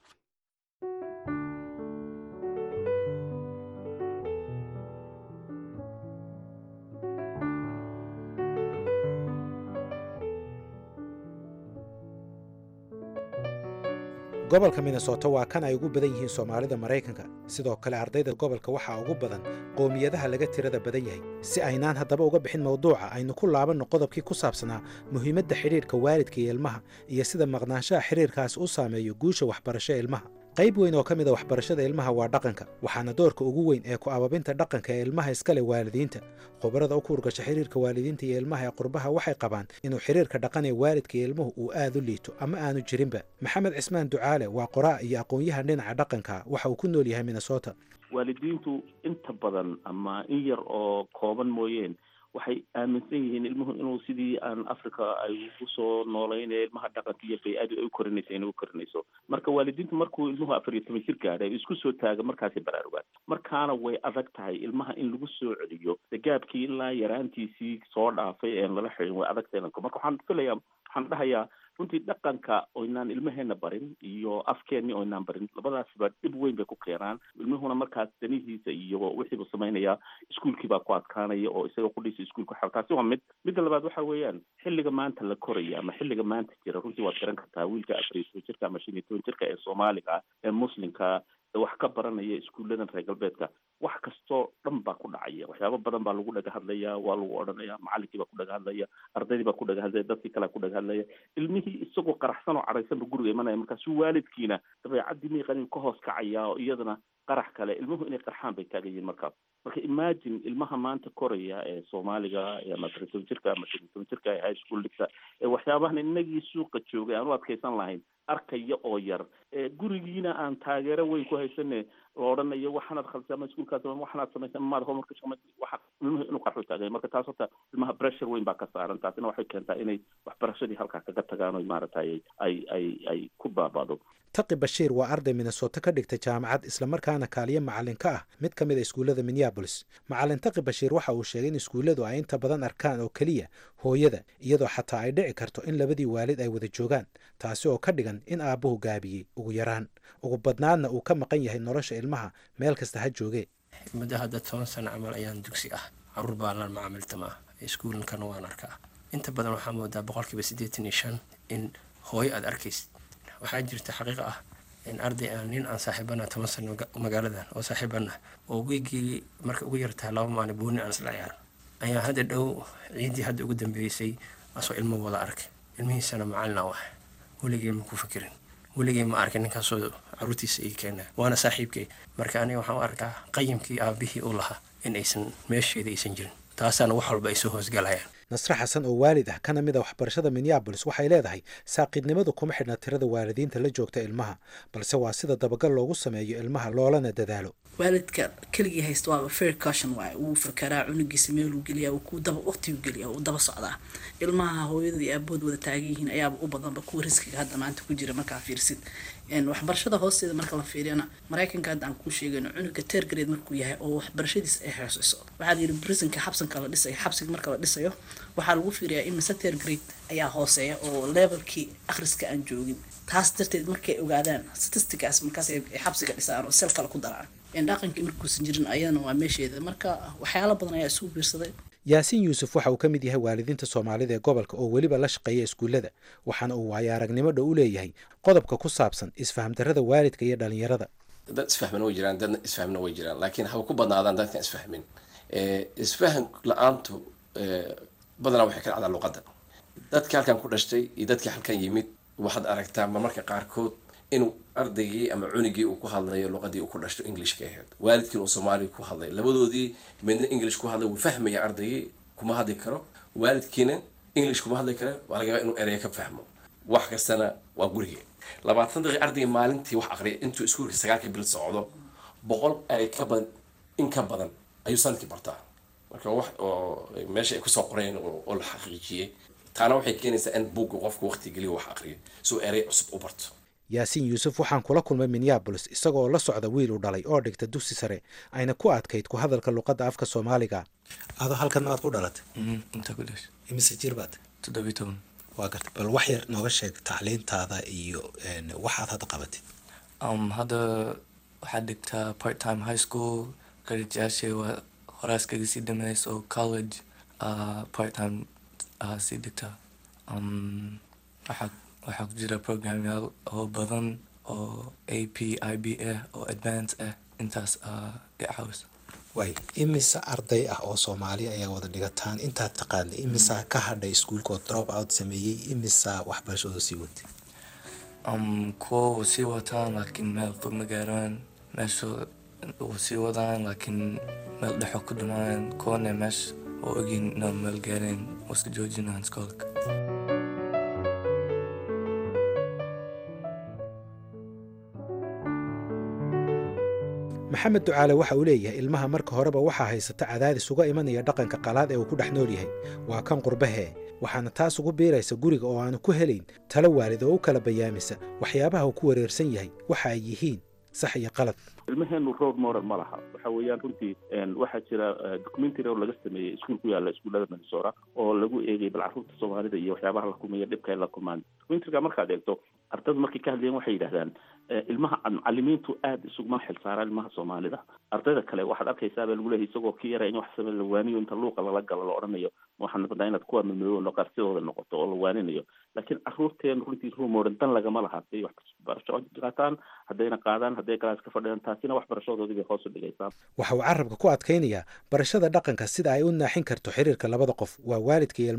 gobolka minnesota waa kan ay ugu badan yihiin soomaalida maraykanka sidoo kale ardayda gobolka waxaa ugu badan qowmiyadaha laga tirada badan yahay si aynaan haddaba uga bixin mawduuca aynu ku laabanno qodobkii ku saabsanaa muhiimadda xidhiidhka waalidka iyo ilmaha iyo sida maqnaanshaha xidhiirkaas u saameeyo guusha waxbarasho ee ilmaha qayb weyn oo ka mid a waxbarashada ilmaha waa dhaqanka waxaana doorka ugu weyn ee ku ababinta dhaqanka ee ilmaha iskale waalidiinta khubarada u kuurgasha xiriirka waalidiinta iyo ilmaha ee qurbaha waxay qabaan inuu xiriirka dhaqan ee waalidka iyo ilmuhu uu aad u liito ama aanu jirinba maxamed cismaan ducaale waa qoraa iyo aqoon-yahan dhinaca dhaqanka waxa uu ku nool yahay minnesota waalidiintu inta badan ama in yar oo kooban mooyeen waxay aaminsan yihiin ilmuhu inuu sidii aan africa ay ugu soo nooleynaya ilmaha dhaqanka iyo bay-adu ay u korinaysa inay u korinayso marka waalidiintu markuu ilmuhu afar iyo toban jir gaadhay isku soo taaga markaasay baraarugaan markaana way adag tahay ilmaha in lagu soo celiyo gaabkii ilaa yaraantiisii soo dhaafay een lala xirin way adag tahay marka waxaan filayaa waxaan dhahayaa runtii dhaqanka oynaan ilmaheena barin iyo afkeenni oynaan barin labadaasba dhib weyn bay ku keenaan ilmuhuna markaas danihiisa iyo wixiibu samaynayaa iskuolkii baa ku adkaanaya oo isaga kudhiisa iskuolka xa taasi waa mid midda labaad waxa weeyaan xilliga maanta la koraya ama xilliga maanta jira runtii waad garan kartaa wiilka afar iyo toban jirka ama shan iyo toban jirka ee soomaaliga ah ee muslimka wax ka baranaya iskuulladan reer galbeedka wax kastoo dhan baa ku dhacaya waxyaabo badan baa lagu dhaga hadlaya waa lagu odhanaya macalinkii baa ku dhaga hadlaya ardaydii baa ku dhaga hadlaya dadkii kalea ku dhaga hadlaya ilmihii isagoo qaraxsan oo cadhaysan ba guriga imanaya markaasu waalidkiina dabeecadii miiqan ka hoos kacaya oo iyadana qarax kale ilmuhu inay qarxaan bay taagan yihiin markaas marka imagine ilmaha maanta koraya ee soomaaliga ama toddoba toban jirka ama shan iyo toban jirka ee high school dhigta ee waxyaabahan inagii suuqa joogay aan u adkaysan lahayn arkaya oo yar ee gurigiina aan taageero weyn ku haysane la odhanayo waxaanaad khaldisay ama iskuulkaas ama waxaanaad samaysay ama maad homework samay waxa ilmuhu inuu qarxu taagay marka taas horta ilmaha pressure weyn baa ka saaran taasina waxay keentaa inay waxbarashadii halkaa kaga tagaan oo maaragtay ay ay ay ku baabado taqi bashiir waa arday minnesota ka dhigta jaamacad islamarkaana kaaliyo macalin ka ah mid ka mid a iskuullada minneabolis macalin taqi bashiir waxa uu sheegay in iskuulladu ay inta badan arkaan oo keliya hooyada iyadoo xataa ay dhici karto in labadii waalid ay wada joogaan taasi oo ka dhigan in aabbuhu gaabiyey ugu yaraan ugu badnaadna uu ka maqan yahay nolosha ilmaha meel kasta ha joogee muddo hadda toban sano camal ayaan dugsi ah caruur baa la macaamiltama iskuulankana waan arkaa inta badan waxaa moodaa boqolkiiba siddeetan iyo shan in hooyo aada arkaysid waxaa jirta xaqiiqa ah in arday aan nin aan saaxiibana toban sano magaaladan oo saaxiibana oo wiigii marka ugu yartahay laba maalin booni aan isla ciyaaran ayaa hadda dhow ciiddii hadda ugu dambeysay asoo ilmo wada arkay ilmihiisana macalina wax weligay ma ku fikirin weligay ma arkin ninkaasoo caruurtiisa ii keena waana saaxiibkay marka aniga waxaan u arkaa qayimkii aabihii uu lahaa in aysan meesheeda aysan jirin taasaana wax walba ay soo hoosgalayaan nasre xasan oo waalid ah kana mid a waxbarashada minneabolis waxay leedahay saaqidnimadu kuma xidhna tirada waalidiinta la joogta ilmaha balse waa sida dabagal loogu sameeyo ilmaha loolana dadaalo waalidka keligii haysta waaba fair caution waaye wuu fakaraa cunugiisa meeluu geliyaa wuu ku daba waqtiguu geliyaa wuu daba socdaa ilmaha hooyada iyo aabood wada taagan yihiin ayaaba u badanba kuwa riskiga hadda maanta ku jira markaa fiirsid waxbarashada hoosteeda marka la fiiriyana maraykanka hadda aan kuu sheegayno cunuga teergareed markuu yahay oo waxbarashadiisa ay hooseyso waxaa la yidhi prisonka xabsanka la dhisayo xabsiga marka la dhisayo waxaa lagu fiiriyaa in mise teergrade ayaa hooseeya oo levelkii akhriska aan joogin taas darteed markay ogaadaan statisticaas markaas ay xabsiga dhisaan oo sel kale ku daraan dhaqankii markuusan jirin ayadana waa meesheeda marka waxyaalo badan ayaa isugu biirsaday yaasiin yuusuf waxa uu ka mid yahay waalidiinta soomaalida ee gobolka oo weliba la shaqeeya iskuullada waxaana uu waayo aragnimo dhow u leeyahay qodobka ku saabsan isfahamdarrada waalidka iyo dhalinyarada dad isfahmana way jiraan dadna isfahmna way jiraan laakiin haba ku badnaadaan dadkan isfahmin isfaham la-aantu badanaa waxay ka dhacdaa luqadda dadkii halkan ku dhashtay iyo dadkii halkan yimid waxaad aragtaa marmarka qaarkood inuu ardaygii ama cunigii uu ku hadlayo luqadii uu ku dhashto englishka ahayd waalidkiina uu soomaaliga ku hadlay labadoodii midna english ku hadlay wuu fahmaya ardaygii kuma hadli karo waalidkiina english kuma hadli karo waa laga yaaba inuu ereya ka fahmo wax kastana waa gurigii labaatan daqiiq ardayga maalintii wax aqriya intuu iskuulka sagaalka bil socdo boqol erey ka badan in ka badan ayuu sanadkii bartaa marka wax oo meesha ay kusoo qoreen oo la xaqiijiyey taana waxay keenaysaa in buugga qofku waqti geliyo wax aqriyo si uu erey cusub u barto yaasiin yuusuf waxaan kula kulmay minneabolis isagoo la socda wiil u dhalay oo dhigta dugsi sare ayna ku adkayd ku hadalka luqadda afka soomaaliga adoo halkan maad ku dhalatay inta ku dhashay imise jir baad toddobiy toban waa garta bal wax yar nooga sheeg tacliintaada iyo waxaad hadda qabatid um, hadda waxaad dhigtaa part time high school garajayaashay waa horaas kaga sii dhameys oo college uh, part time uh, sii dhigtaa um, waxaa waxaa ku jira programyaal oo badan oo a p i b ah oo advance ah intaas i caawisa way imise arday ah oo soomaali ayaa wada dhigataan intaad taqaanay imisaa ka hadhay iskuulkood drop out sameeyey imisaa waxbarashadoo sii watay um, kuwa wuu sii wataan laakiin meel fog ma gaaraan meesha wuu sii wadaan laakiin meel dhexo ku dhamaan kuwana meesha oo ogin inaan meel gaareen waska joojinaan iskoolka maxamed ducaale waxa uu leeyahay ilmaha marka horeba waxaa haysata cadaadis uga imanaya dhaqanka qalaad ee uu ku dhex nool yahay waa kan qurbahee waxaana taas ugu biiraysa guriga oo aanu ku helayn talo waalid oo u kala bayaamisa waxyaabaha uu ku wareersan yahay waxa ay yihiin sax iyo qalad ilmaheenu road moral ma laha waxa weeyaan runtii waxaa jira documentary oo laga sameeyey iskuul ku yaalla iskuullada minnesota oo lagu eegay bal carruurta soomaalida iyo waxyaabaha la kulmaya dhibka ay la kulmaan documentaryga markaad eegto ardaydu markay ka hadlayeen waxay yidhahdaan ilmaha macalimiintu aada isuguma xilsaaraan ilmaha soomaalida ardayda kale waxaad arkaysaa baa lagu leeyahay isagoo ka yara in wax same la waaniyo inta luuqa lala galo la odhanayo waxaan rabnaa inaad kuwa mamoobo noqarsidooda noqoto oo la waaninayo laakiin carruurteen runtii rumoran dan lagama laha haday waxbarasho qaataan haddayna qaadaan hadday galaas ka fadhiyaan taasina waxbarashadoodii bay hoos u dhigaysaa waxa uu carabka ku adkaynayaa barashada dhaqanka sida ay u naaxin karto xiriirka labada qof waa waalidka iyo ilmaha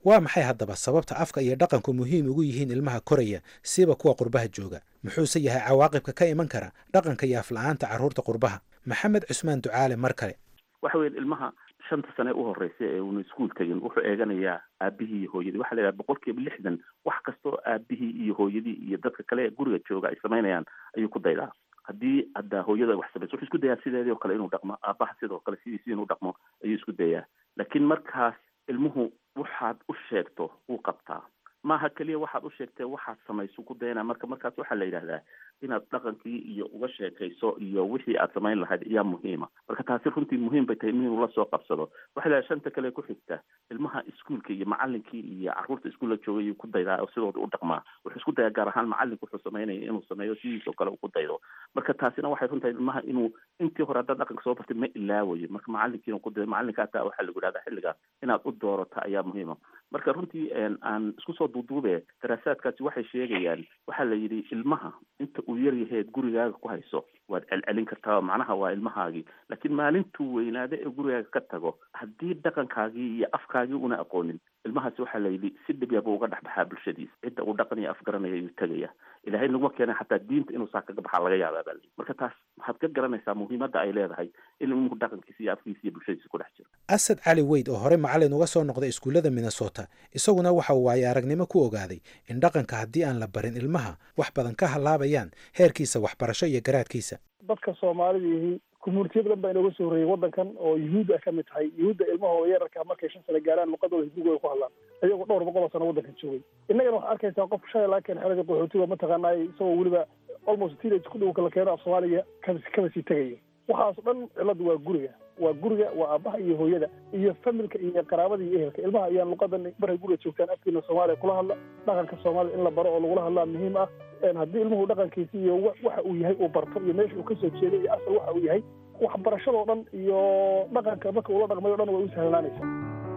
waa maxay haddaba sababta afka iyo dhaqanku muhiim ugu yihiin ilmaha koraya siba kuwa qurbaha jooga muxuuse yahay cawaaqibka ka iman kara dhaqanka iyo afla-aanta carruurta qurbaha maxamed cusmaan ducaale mar kale waxa weya ilmaha shanta sane u horeysa ee uuna iskuol tegin wuxuu eeganayaa aabihii iyo hooyadii waxa la yidhaha boqol kiiba lixdan wax kastoo aabihii iyo hooyadii iyo dadka kale ee guriga jooga ay samaynayaan ayuu ku daydaa haddii hadda hooyada wax samayso wuxuu isku dayaa sideedii oo kale inuu dhaqmo aabaha sidoo kale sidiisi inuu dhaqmo ayuu isku dayaa laakiin markaas ilmuhu waxaad u sheegto wuu qabtaa maaha keliya waxaad u sheegtee waxaad samayso ku dayanaa marka markaas waxaa la yidhahdaa inaad dhaqankii iyo uga sheekayso iyo wixii aad samayn lahayd ayaa muhiima marka taasi runtii muhiim bay tahay inuu la soo qabsado waxaa la shanta kale ku xigta ilmaha iskuolka iyo macalinkii iyo carruurta iskuulla joogay ku daydaa oo sidooda u dhaqmaa wuxuu isku dayaa gaar ahaan macalinku wuxuu samaynaya inuu sameeyo sidiisoo kale uu ku daydo marka taasina waxay runtahay ilmaha inuu intii hore haddaad dhaqanka soo bartay ma ilaawayo marka macalinkiina ku dayo macalinka hataa waxaa lagu yidhahdaa xilligaas inaad u doorato ayaa muhiima marka runtii aan isku soo duuduube daraasaadkaasi waxay sheegayaan waxaa la yidhi ilmaha inta uu yar yaheed gurigaaga ku hayso waad celcelin kartaa macnaha waa ilmahaagii laakiin maalintuu weynaado ee gurigaaga ka tago haddii dhaqankaagii iyo afkaagii una aqoonin ilmahaasi waxaa la yidhi si dhib yaba uga dhexbaxaa bulshadiisa cidda uu dhaqan iyo afgaranaya ayuu tegaya ilaahay naguma keenay xataa diinta inuu saa kaga baxaa laga yaabaa baa layidhi marka taas waxaad ka garanaysaa muhiimadda ay leedahay in ilmuhu dhaqankiisa iyo afkiisa iyo bulshadiisa ku dhex jiro asad cali weyd oo hore macalin uga soo noqday iskuullada minnesota isaguna waxa uu waaye aragnimo ku ogaaday in dhaqanka haddii aan la barin ilmaha wax badan ka hallaabayaan heerkiisa waxbarasho iyo garaadkiisa dadka soomaalida yihiin communitiya badan baa inooga soo horreeyay waddankan oo yuhuud ay ka mid tahay yuhuudda ilmahooda yararka markay shan sano gaaraan luqadooda hibigooda ku hadlaan ayagoo dhowr boqol oo sano waddankan joogay innagana waxaad arkaysaa qof shalay laga keen xerada qaxootiga mataqaanaa isagoo weliba almost teenage ku dhow kala keeno af soomaaliga kaba kaba sii tegayo waxaas dhan ciladu waa guriga waa guriga waa aabaha iyo hooyada iyo familka iyo qaraabada iyo ehelka ilmaha ayaan luqadan markay guriga joogtaan afkiina soomaaliya kula hadla dhaqanka soomaalida in la baro oo lagula hadlaa muhiim ah haddii ilmuhu dhaqankiisi iyo waxa uu yahay uu barto iyo meesha uu kasoo jeeday iyo asal waxa uu yahay waxbarashadoo dhan iyo dhaqanka marka uula dhaqmay o dhan way u sahlanaanaysaa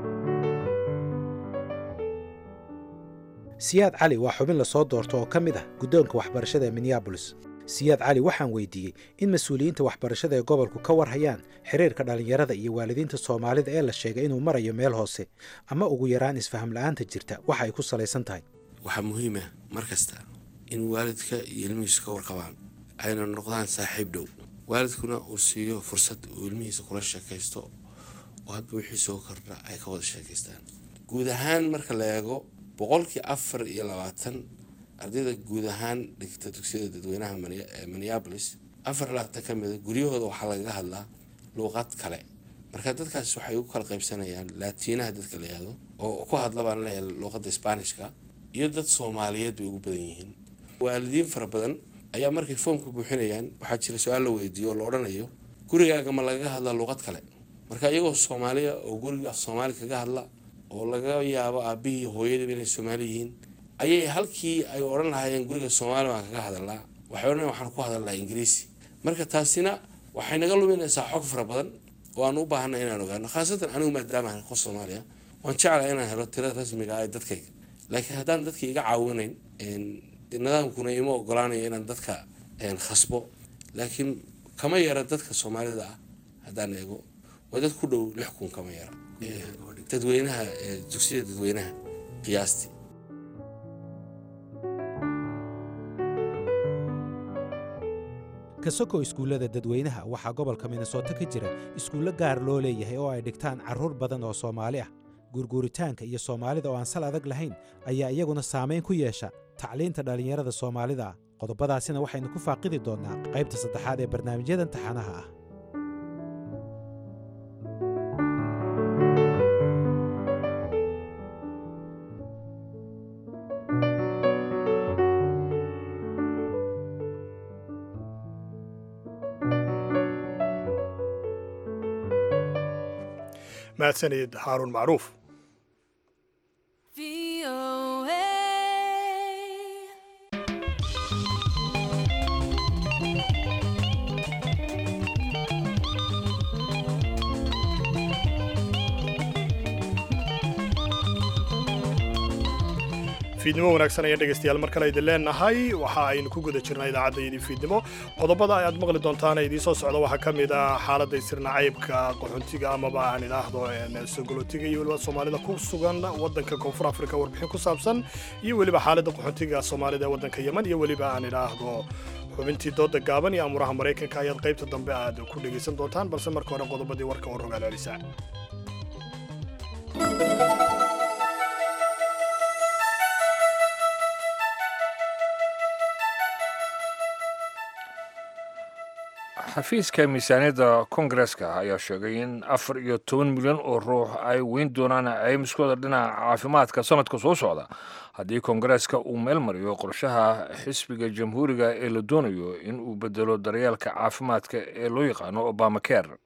siyaad cali waa xubin lasoo doorto oo ka mid ah guddoonka waxbarashada ee minneabolis siyaad cali waxaan weydiiyey in mas-uuliyiinta waxbarashada ee gobolku ka war hayaan xiriirka dhallinyarada iyo waalidiinta soomaalida ee la sheegay inuu marayo meel hoose ama ugu yaraan isfaham la-aanta jirta waxa ay ku salaysan tahay waxaa muhiim ah mar kasta in waalidka iyo ilmihiisu ka warqabaan ayna noqdaan saaxiib dhow waalidkuna uu siiyo fursad uu ilmihiisa kula sheekaysto oo hadba wixii soo kordha ay ka wada sheekaystaan guud ahaan marka la eego boqolkii afar iyo labaatan ardayda guud ahaan dhigta dugsiyada dadweynaha minneabolis afar labaatan ka mida guryahooda waxaa lagaga hadlaa luuqad kale marka dadkaas waxay u kala qaybsanayaan laatiinaha dadka la yihahdo oo ku hadla baan leeyahay luuqadda sbaanishka iyo dad soomaaliyeed bay ugu badan yihiin waalidiin fara badan ayaa markay foomka buuxinayaan waxaa jira su-aal la weydiiyo oo la odhanayo gurigaaga ma lagaga hadlaa luuqad kale marka iyagoo soomaaliya oo guriga af soomaali kaga hadla oo laga yaabo aabihii hooyadiiba inay soomaali yihiin ayay halkii ay odhan lahaayeen guriga soomaali baan kaga hadalnaa waxay odhan waxaan ku hadalnaa ingiriisi marka taasina waxay naga luminaysaa xog fara badan oo aan u baahanay inaan ogaano khaasatan anigu maadaama ahay qof soomaaliya waan jeclahay inaan helo tirada rasmiga ah ee dadkayga laakiin haddaan dadka iga caawinayn nidaamkuna ima ogolaanayo inaan dadka khasbo laakiin kama yara dadka soomaalida ah haddaan eego waa dad ku dhow lix kun kama yara dadweynaha dugsiyada dadweynaha qiyaastii kasoko iskuullada dadweynaha waxaa gobolka minnesota ka jira iskuullo gaar loo leeyahay oo ay dhigtaan carruur badan oo soomaali ah guurguuritaanka iyo soomaalida oo aan sal adag lahayn ayaa iyaguna saamayn ku yeesha tacliinta dhallinyarada soomaalida ah qodobadaasina waxaynu ku faaqidi doonnaa qaybta saddexaad ee barnaamijyadan taxanaha ah mahadsanid xaaruun macruuf v fiidnimo wanaagsan ayaan dhegaystayaal mar kale idin leenahay waxa aynu ku guda jirnaa idaacaddayadii fiidnimo qodobada ayaad maqli doontaan ee idiin soo socda waxaa ka mid ah xaaladda isirnacaybka qaxoontiga amaba aan idhaahdo sogolotiga iyo weliba soomaalida ku sugan waddanka koonfur afrika warbixin ku saabsan iyo weliba xaaladda qaxoontiga soomaalida ee waddanka yeman iyo weliba aan idhaahdo xubintii dooda gaaban iyo amuraha maraykanka ayaad qaybta dambe aad ku dhegaysan doontaan balse marka hore qodobadii warka oo rogaal celisa xafiiska miisaaniyadda kongareska ayaa sheegay in afar iyo toban milyan oo ruux ay weyn doonaan caymiskooda dhinaca caafimaadka sanadka soo socda haddii kongareska uu meel mariyo qorshaha xisbiga jamhuuriga ee la doonayo in uu bedelo daryeelka caafimaadka ee loo yaqaano obama care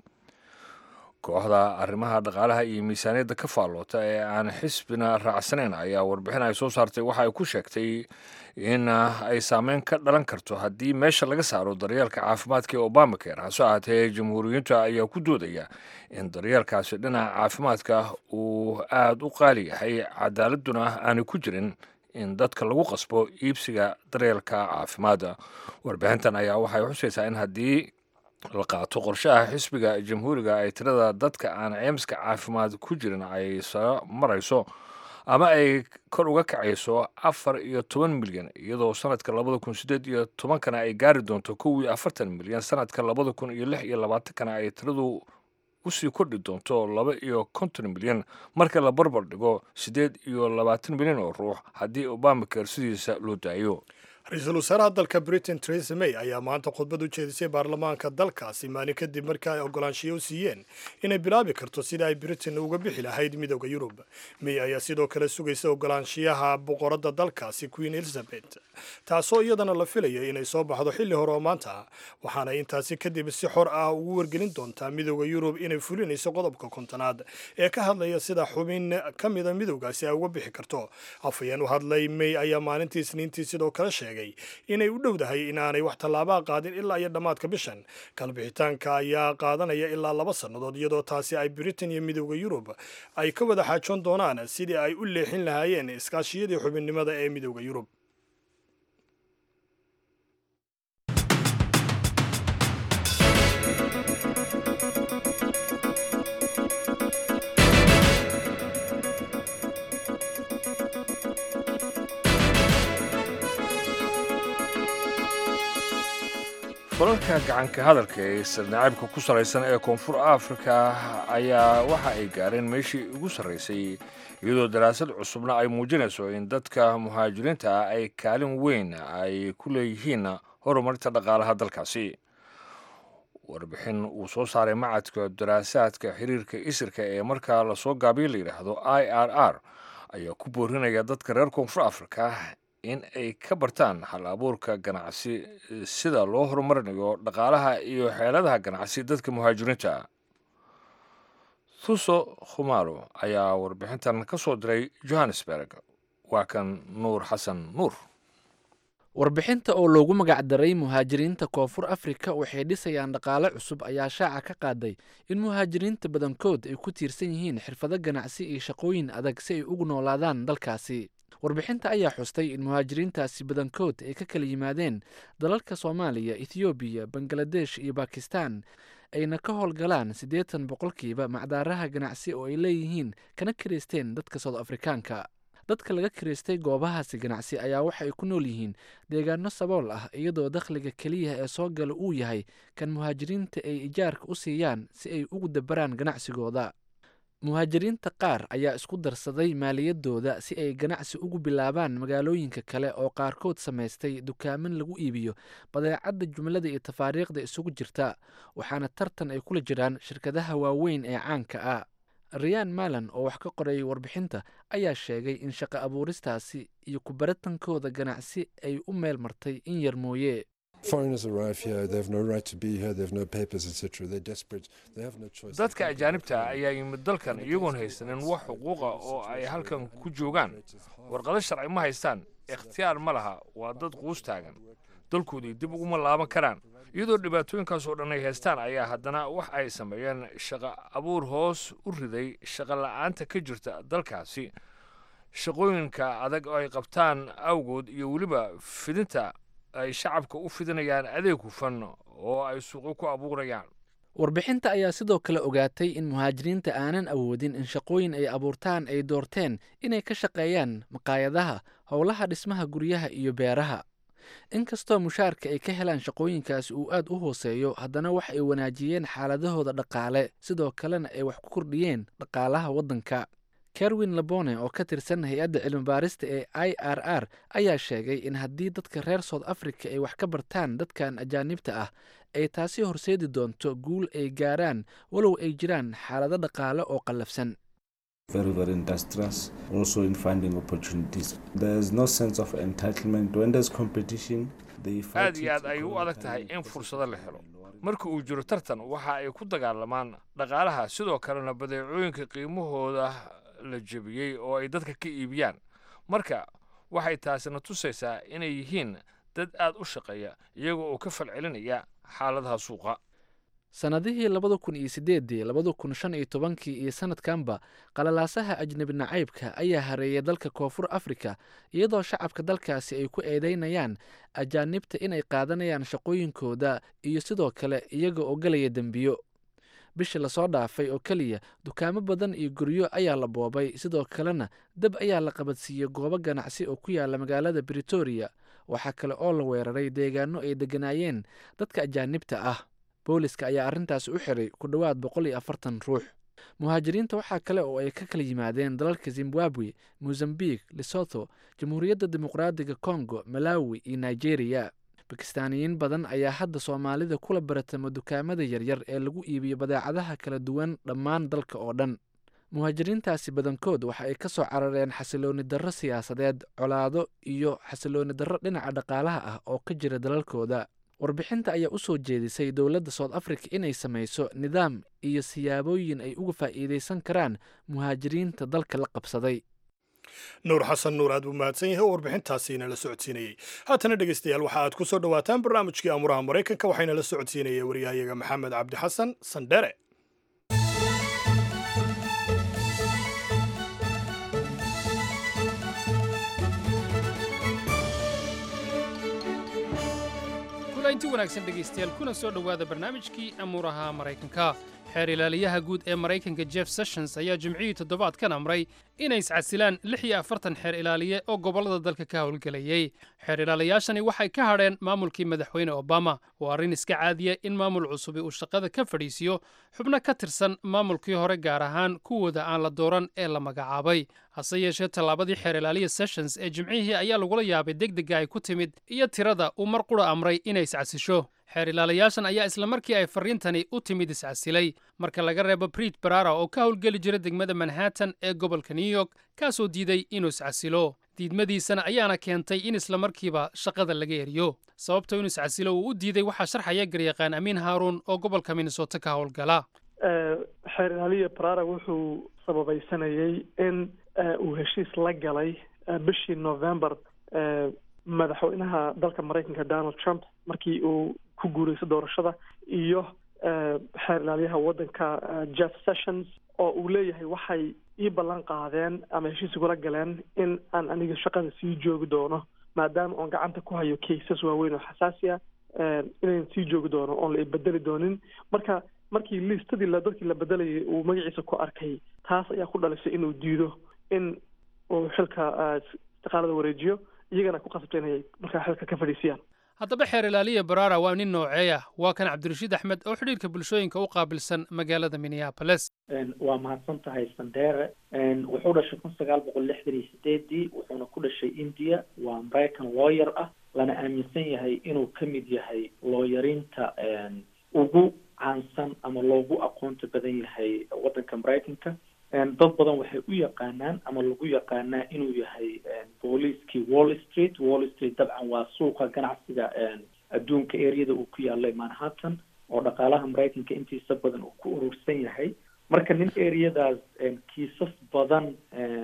kooxda arrimaha dhaqaalaha iyo miisaaniyadda ka faalloota ee aan xisbina raacsanayn ayaa warbixin ay soo saartay waxa ay ku sheegtay in ay saameyn ka dhalan karto haddii meesha laga saaro daryeelka caafimaadka ee obamacare hase ahaatee jamhuuriyiinta ayaa ku doodaya in daryeelkaasi dhinaca caafimaadka uu aada u qaali yahay cadaaladuna aanay ku jirin in dadka lagu qasbo iibsiga daryeelka caafimaadda warbixintan ayaa waxay xusaysaa in haddii la qaato qorshaha xisbiga jamhuuriga ay tirada dadka aan ceymiska caafimaad ku jirin ay soo marayso ama ay kor uga kacayso afar iyo toban milyan iyadoo sanadka labada kun sideed iyo tobankana ay gaari doonto kow iyo afartan milyan sanadka labada kun iyo lix iyo labaatankana ay tiradu usii kordhi doonto laba iyo konton milyan marka la barbar dhigo siddeed iyo labaatan milyan oo ruux haddii obamacare sidiisa loo daayo ra-iisul wasaaraha dalka britain theresa may ayaa maanta khudbad u jeedisay baarlamaanka dalkaasi maalin kadib markii ay ogolaanshiyo u siiyeen inay bilaabi karto sida ay britain uga bixi lahayd midooda yurub may ayaa sidoo kale sugaysa ogolaanshiyaha boqoradda dalkaasi queen elizabeth taasoo iyadana la filaya inay soo baxdo xilli hore oo maanta ah waxaana intaasi kadib si xor ah ugu wargelin doontaa midooda yurub inay fulinayso qodobka kontonaad ee ka hadlaya sida xubin ka mida midowgaasi ay uga bixi karto afhayeen u hadlay may ayaa maalintii isniintii sidoo kale sheegay inay u dhowdahay inaanay wax tallaabaa qaadin ilaa iyo dhammaadka bishan kalbixitaanka ayaa qaadanaya ilaa laba sannadood iyadoo taasi ay britain iyo midowda yurub ay ka wada xaajoon doonaan sidii ay u leexin lahaayeen iskaashiyadii xubinnimada ee midowda yurub falalka gacanka hadalka ee sirnacaybka ku salaysan ee koonfur afrika ayaa waxa ay gaareen meeshii ugu sarraysay iyadoo daraasad cusubna ay muujinayso in dadka muhaajiriinta ah ay kaalin weyn ay ku leeyihiin horumarinta dhaqaalaha dalkaasi warbixin uu soo saaray macadka daraasaadka xiriirka isirka ee markaa lasoo gaabiyo la yidhaahdo i r r ayaa ku boorinaya dadka reer koonfur afrika in ay ka bartaan hal abuurka ganacsi sida loo horumarinayo dhaqaalaha iyo xeeladaha ganacsi dadka muhaajiriinta thuso khumalo ayaa warbixintan ka soo diray johannesburg waa kan nuur xasan nuur warbixinta oo loogu magacdaray muhaajiriinta koonfur afrika waxay dhisayaan dhaqaale cusub ayaa shaaca ka qaaday in muhaajiriinta badankood ay ku tiirsan yihiin xirfado ganacsi iyo shaqooyin adag si ay ugu noolaadaan dalkaasi warbixinta ayaa xustay in muhaajiriintaasi badankood ay ka kala yimaadeen dalalka soomaaliya ethoobiya bangaladesh iyo bakistan ayna ka howlgalaan siddeetan boqolkiiba macdaaraha ganacsi oo ay leeyihiin kana kiraysteen dadka soud afrikaanka dadka laga kiraystay goobahaasi ganacsi ayaa waxay ku nool yihiin deegaano sabool ah iyadoo dakhliga keliya ee soo gala uu yahay kan muhaajiriinta ay ijaarka u siiyaan si ay ugu dabaraan ganacsigooda muhaajiriinta qaar ayaa isku darsaday maaliyadooda si ay ganacsi ugu bilaabaan magaalooyinka kale oo qaarkood samaystay dukaaman lagu iibiyo badeecadda jumlada iyo tafaariikhda isugu jirta waxaana tartan ay kula jiraan shirkadaha waaweyn ee caanka ah riyaan malan oo wax ka qorayay warbixinta ayaa sheegay in shaqo abuuristaasi iyo kubaratankooda ganacsi ay u meel martay in yar mooye dadka ajaanibta ayaa yimid dalkan iyagoon haysanin wax xuquuqa oo ay halkan ku joogaan warqado sharci ma haystaan ikhtiyaar ma laha waa dad quus taagan dalkoodii dib uguma laaban karaan iyadoo dhibaatooyinkaas oo dhan ay haystaan ayaa haddana wax ay sameeyeen shaqo abuur hoos u riday shaqo la-aanta ka jirta dalkaasi shaqooyinka adag oo ay qabtaan awgood iyo weliba fidinta ay shacabka u fidinayaan adeeg hufan oo ay suuqyo ku abuurayaan warbixinta ayaa sidoo kale ogaatay in muhaajiriinta aanan awoodin in shaqooyin ay abuurtaan ay doorteen inay ka shaqeeyaan maqaayadaha howlaha dhismaha guryaha iyo beeraha inkastoo mushaarka ay ka helaan shaqooyinkaasi uu aad u hooseeyo haddana wax ay wanaajiyeen xaaladahooda dhaqaale sidoo kalena ay wax ku kordhiyeen dhaqaalaha waddanka kerwin labone oo ka tirsan hay-adda cilmibaarista ee i r r ayaa sheegay in haddii dadka reer south africa ay wax ka bartaan dadkan ajaanibta ah ay taasi horseedi doonto guul ay gaaraan walow ay jiraan xaalado dhaqaale oo qallafsan very, very industrious, also in finding opportunities. There's no sense of entitlement. When there's competition, they fight aad iyo it aad ay u adag tahay in fursado la helo marka uu jiro tartan waxa ay ku dagaalamaan dhaqaalaha sidoo kalena badeecooyinka qiimahooda la jebiyey oo ay dadka ka iibiyaan marka waxay taasina tusaysaa inay yihiin dad aad u shaqeeya iyaga oo ka falcelinaya xaaladaha suuqa sannadihii labada kun iyo sideedii labada kun shan iyo tobankii iyo sanadkanba qalalaasaha ajnebi nacaybka ayaa hareeyay dalka koonfur afrika iyadoo shacabka dalkaasi ay ku eedeynayaan ajaanibta inay qaadanayaan shaqooyinkooda iyo sidoo kale iyaga oo galaya dembiyo bishii lasoo dhaafay oo keliya dukaamo badan iyo guryo ayaa la boobay sidoo kalena dab ayaa la qabadsiiyey goobo ganacsi oo ku yaala magaalada britoria waxaa kale oo la weeraray deegaano ay degganaayeen dadka ajaanibta ah booliska ayaa arrintaas u xiray ku dhowaad boqol iyo afartan ruux muhaajiriinta waxaa kale oo ay ka kala yimaadeen dalalka zimbabwe mozambique lesotho jamhuuriyadda dimuqraadiga congo malawi iyo nigeria bakistaaniyiin badan ayaa hadda soomaalida kula baratamo dukaamada yaryar ee lagu iibiyo badeecadaha kala duwan dhammaan dalka oo dhan muhaajiriintaasi badankood waxa ay ka soo carareen xasilooni darro siyaasadeed colaado iyo xasilooni darro dhinaca dhaqaalaha ah oo ka jira dalalkooda warbixinta ayaa u soo jeedisay dowladda south africa inay samayso nidaam iyo siyaabooyin ay uga faa'iidaysan karaan muhaajiriinta dalka la qabsaday nuur xasan nuur aad buu mahadsan yahay oo warbixintaasiina la socodsiinayey haatana dhegeystayaal waxa aad ku soo dhowaataan barnaamijkii amuraha maraykanka waxayna la socodsiinaya waryahayaga maxamed cabdi xasan sandhere kulanti wanaagsan dhegaystayaal kuna soo dhowaada barnaamijkii amuuraha maraykanka xeer ilaaliyaha guud ee maraykanka jeff sessions ayaa jimcihii toddobaadkan amray inay iscasilaan lix iyo afartan xeer ilaaliye oo gobollada dalka ka howlgelayey xeer ilaaliyaashani waxay ka hadheen maamulkii madaxweyne obama waa arrin iska caadiya in maamul cusubi uu shaqada ka fadhiisiyo xubno ka tirsan maamulkii hore gaar ahaan kuwooda aan la dooran ee la magacaabay hase yeeshee tallaabadii xeer ilaaliya sessions ee jimcihii ayaa lagula yaabay degdega ay ku timid iyo tirada uu mar qura amray inay iscasisho xeer ilaalayaashan ayaa isla markii ay farriintani u timid iscasilay marka laga reebo briit barara oo ka howlgeli jira degmada manhattan ee gobolka new york kaasoo diiday inuu iscasilo diidmadiisana ayaana keentay in isla markiiba shaqada laga eriyo sababta inuu iscasilo uu u diiday waxaa sharxaya garyaqaan amiin haaruun oo gobolka minnesota ka howlgala xeer ilaaliya barara wuxuu sababaysanayay in uu heshiis la galay bishii november madaxweynaha dalka maraykanka donald trump markii uu ku guurayso doorashada iyo xeer ilaaliyaha waddanka jeff sessions oo uu leeyahay waxay ii ballan qaadeen ama heshiis igula galeen in aan aniga shaqada sii joogi doono maadaama oon gacanta ku hayo kaysas waaweyn oo xasaasi ah inayn sii joogi doono oon la ibedeli doonin marka markii liistadii la dadkii la bedelayay uu magaciisa ku arkay taas ayaa ku dhalisay inuu diido in uu xilka istiqaalada wareejiyo iyagana ku qasabta inay markaa xilka ka fadhiisiyaan haddaba xeer ilaaliya barara waa nin nooceeya waa kan cabdirashiid axmed oo xidhiirka bulshooyinka u qaabilsan magaalada minneapolis waa mahadsan tahay sandere wuxuu dhashay kun sagaal boqol lixdan iyo sideedii wuxuuna ku dhashay india waa american lawyer ah lana aaminsan yahay inuu ka mid yahay looyarinta ugu caansan ama loogu aqoonta badan yahay waddanka maraykanka dad badan waxay u yaqaanaan ama lagu yaqaanaa inuu yahay booliiskii wall street wall street dabcan waa suuqa ganacsiga adduunka areada uu ku yaalay manhattan oo dhaqaalaha maraykanka intiisa badan uu ku urursan yahay marka nin areadaas kiisas badan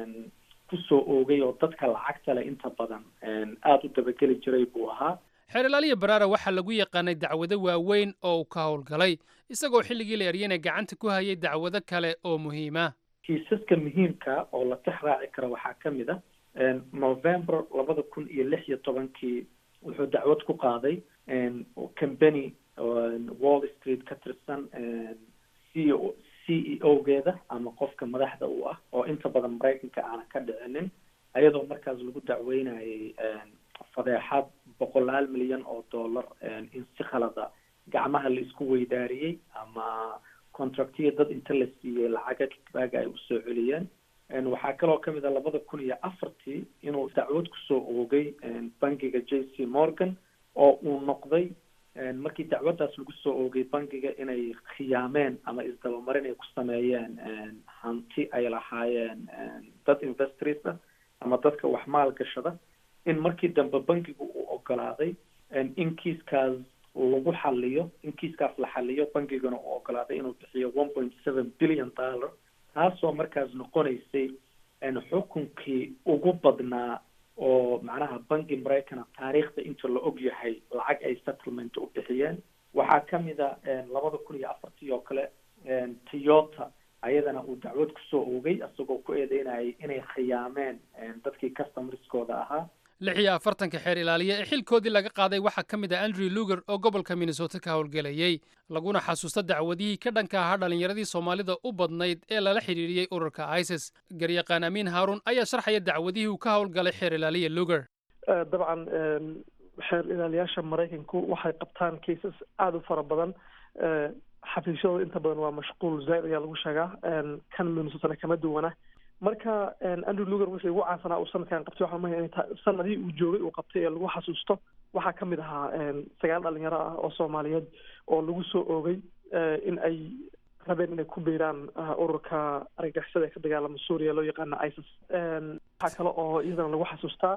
kusoo oogay oo dadka lacagta leh inta badan aada u dabageli jiray buu ahaa xeer ilaaliya barara waxaa lagu yaqaanay dacwado waaweyn oo uu ka howlgalay isagoo xilligii la eryana gacanta ku hayay dacwado kale oo muhiima kiisaska muhiimka oo la tix raaci kara waxaa ka mid ah november labada kun iyo lix iyo tobankii wuxuu dacwad ku qaaday company wall street ka tirsan c o c e o geeda ama qofka madaxda u ah oo inta badan maraykanka aanan ka dhicinin ayadoo markaas lagu dacweynayay fadeexad boqolaal milyan oo dollar in si khalada gacmaha la isku weydaariyey ama contractiya dad inta la siiyey lacaga kibaaga ay usoo celiyeen waxaa kaloo kamid a labada kun iyo afartii inuu dacwad kusoo oogay bangiga j c morgan oo uu noqday markii dacwaddaas lagu soo oogay bangiga inay khiyaameen ama isdabamarin ay ku sameeyeen hanti ay lahaayeen dad investors ah ama dadka wax maal gashada in markii dambe bangigu uu ogolaaday in kiiskaas lagu xaliyo in kiiskaas la xaliyo bangigana uu ogolaaday inuu bixiyo one point seven billion dollar taasoo markaas noqonaysay xukunkii ugu badnaa oo macnaha bangi maraykana taariikhda inta la og yahay lacag ay settlement u bixiyeen waxaa kamid a labada kun iyo afartii oo kale toyota ayadana uu dacwad kusoo oogay isagoo ku eedeynayay inay khiyaameen dadkii customerskooda ahaa lix iyo afartanka xeer ilaaliya ee xilkoodii laga qaaday waxaa ka mid ah andrew luger oo gobolka minnesota ka howlgelayey laguna xasuusta dacwadihii ka dhanka ahaa dhallinyaradii soomaalida u badnayd ee lala xidhiidhiyey ururka isis garyaqaan amiin haarun ayaa sharxaya dacwadihii uu ka howlgalay xeer ilaaliya luger dabcan xeer ilaaliyaasha maraykanku waxay qabtaan cases aada u fara badan xafiisyadooda inta badan waa mashquul zaaid ayaa lagu sheegaa kan minnesotana kama duwana marka andrew luger wixii ugu caansanaa uu sanadkan qabtay waxaa mahaya inay tahay sanadihii uu joogay uu qabtay ee lagu xasuusto waxaa ka mid ahaa sagaal dhalinyaro ah oo soomaaliyeed oo lagu soo oogay in ay rabeen inay ku biiraan ururka argagixisada ee ka dagaalama suuriya loo yaqaana isis waxaa kale oo iyadana lagu xasuustaa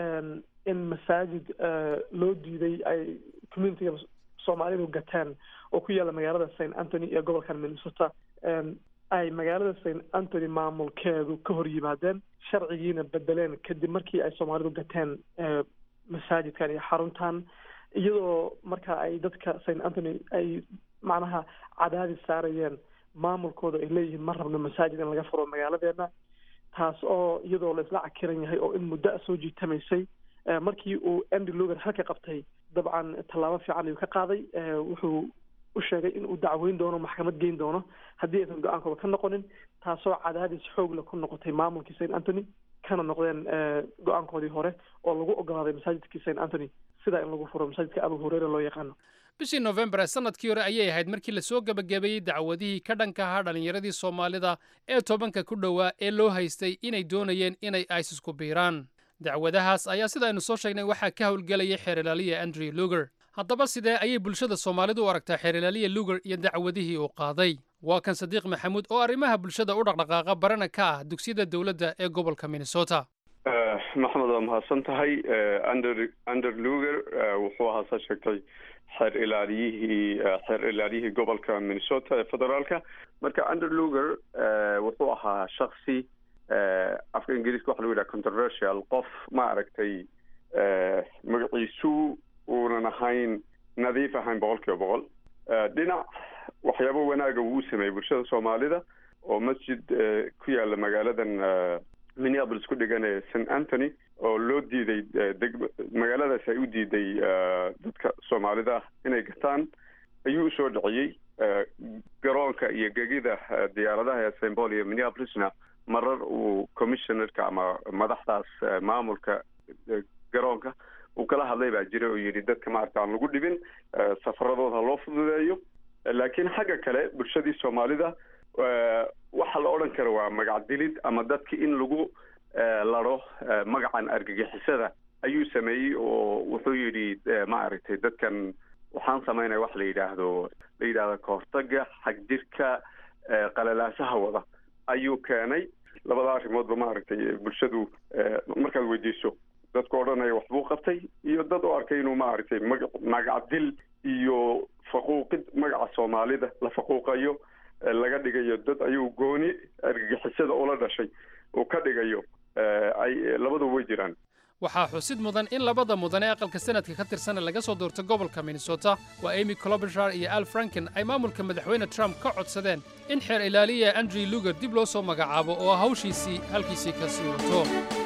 in masaajid loo diiday ay communityga soomaalidu gateen oo ku yaalla magaalada st anthony ee gobolkan minnesota ay magaalada st anthony maamulkeedu ka hor yimaadeen sharcigiina bedeleen kadib markii ay soomaalidu gateen masaajidkan iyo xaruntan iyadoo marka ay dadka st anthony ay macnaha cadaadis saarayeen maamulkooda ay leeyihiin ma rabno masaajid in laga furo magaaladeena taas oo iyadoo la isla cakiran yahay oo in muddo a soo jiitamaysay markii uu andy luger xilka qabtay dabcan tallaabo fiican ayuu ka qaaday wuxuu u sheegay in uu dacweyn doono maxkamad geyn doono haddii aysan go-aankooda ka noqonin taasoo cadaadis xoogle ku noqotay maamulkii st anthony kana noqdeen go-aankoodii hore oo lagu ogolaaday masaajidkii st anthony sidaa in lagu furo masaajidka abu hureyre loo yaqaano bishii nofembar ee sanadkii hore ayay ahayd markii lasoo gebagabeeyey dacwadihii ka dhanka ahaa dhallinyaradii soomaalida ee tobanka ku dhowaa ee loo haystay inay doonayeen inay isis ku biiraan dacwadahaas ayaa sida aynu soo sheegnay waxaa ka howlgelayay xeer ilaaliya andrew luger haddaba sidee ayay bulshada soomaalidu u aragtaa xeer ilaaliya luger iyo dacwadihii uu qaaday waa kan sadiiq maxamuud oo arrimaha bulshada u dhaqdhaqaaqa barana ka ah dugsiyada dowladda ee gobolka minnesota maxamed waa mahadsan tahay ander ander luger wuxuu ahaa saa sheegtay xeer ilaaliyihii xeer ilaaliyihii gobolka minnesota ee federaalka marka ander luger wuxuu ahaa shaksi afka ingiriiska waxa lagu yidhaha controversial qof ma aragtay magaciisu uunan ahayn nadiif ahayn boqol kiiba boqol dhinac waxyaabo wanaaga wuu sameeyey bulshada soomaalida oo masjid ku yaala magaaladan minneapolis ku dhigan ee st anthony oo loo diiday deg magaaladaas ay u diiday dadka soomaalida inay gataan ayuu usoo dhiciyey garoonka iyo gegida diyaaradaha ee st paul iyo minneapolisna marar uu commissionerka ama madaxdaas maamulka garoonka uu kala hadlay baa jira oo yidhi dadka maarata aan lagu dhibin safaradooda loo fududeeyo laakiin xagga kale bulshadii soomaalida waxa la odhan kara waa magac dilid ama dadki in lagu laro magacan argagixisada ayuu sameeyey oo wuxuu yidhi maaragtay dadkan waxaan samaynaya wax la yidhaahdo la yidhahdo kahortaga xagjirka qalalaasaha wada ayuu keenay labada arrimoodba maaragtay bulshadu markaad weydiiso dadku odhanaya waxbuu qabtay iyo dad u arkay inuu maaragtay maga magac dil iyo faquuqid magaca soomaalida la faquuqayo laga dhigayo dad ayuu gooni argagixisada ula dhashay uu ka dhigayo ay labaduba way jiraan waxaa xusid mudan in labada mudan ee aqalka sanadka ka tirsan laga soo doorto gobolka minnesota waa amy clobishar iyo al franken ay maamulka madaxweyne trump ka codsadeen in xeer ilaaliya andrew luger dib loo soo magacaabo oo hawshiisii halkiisii ka sii wato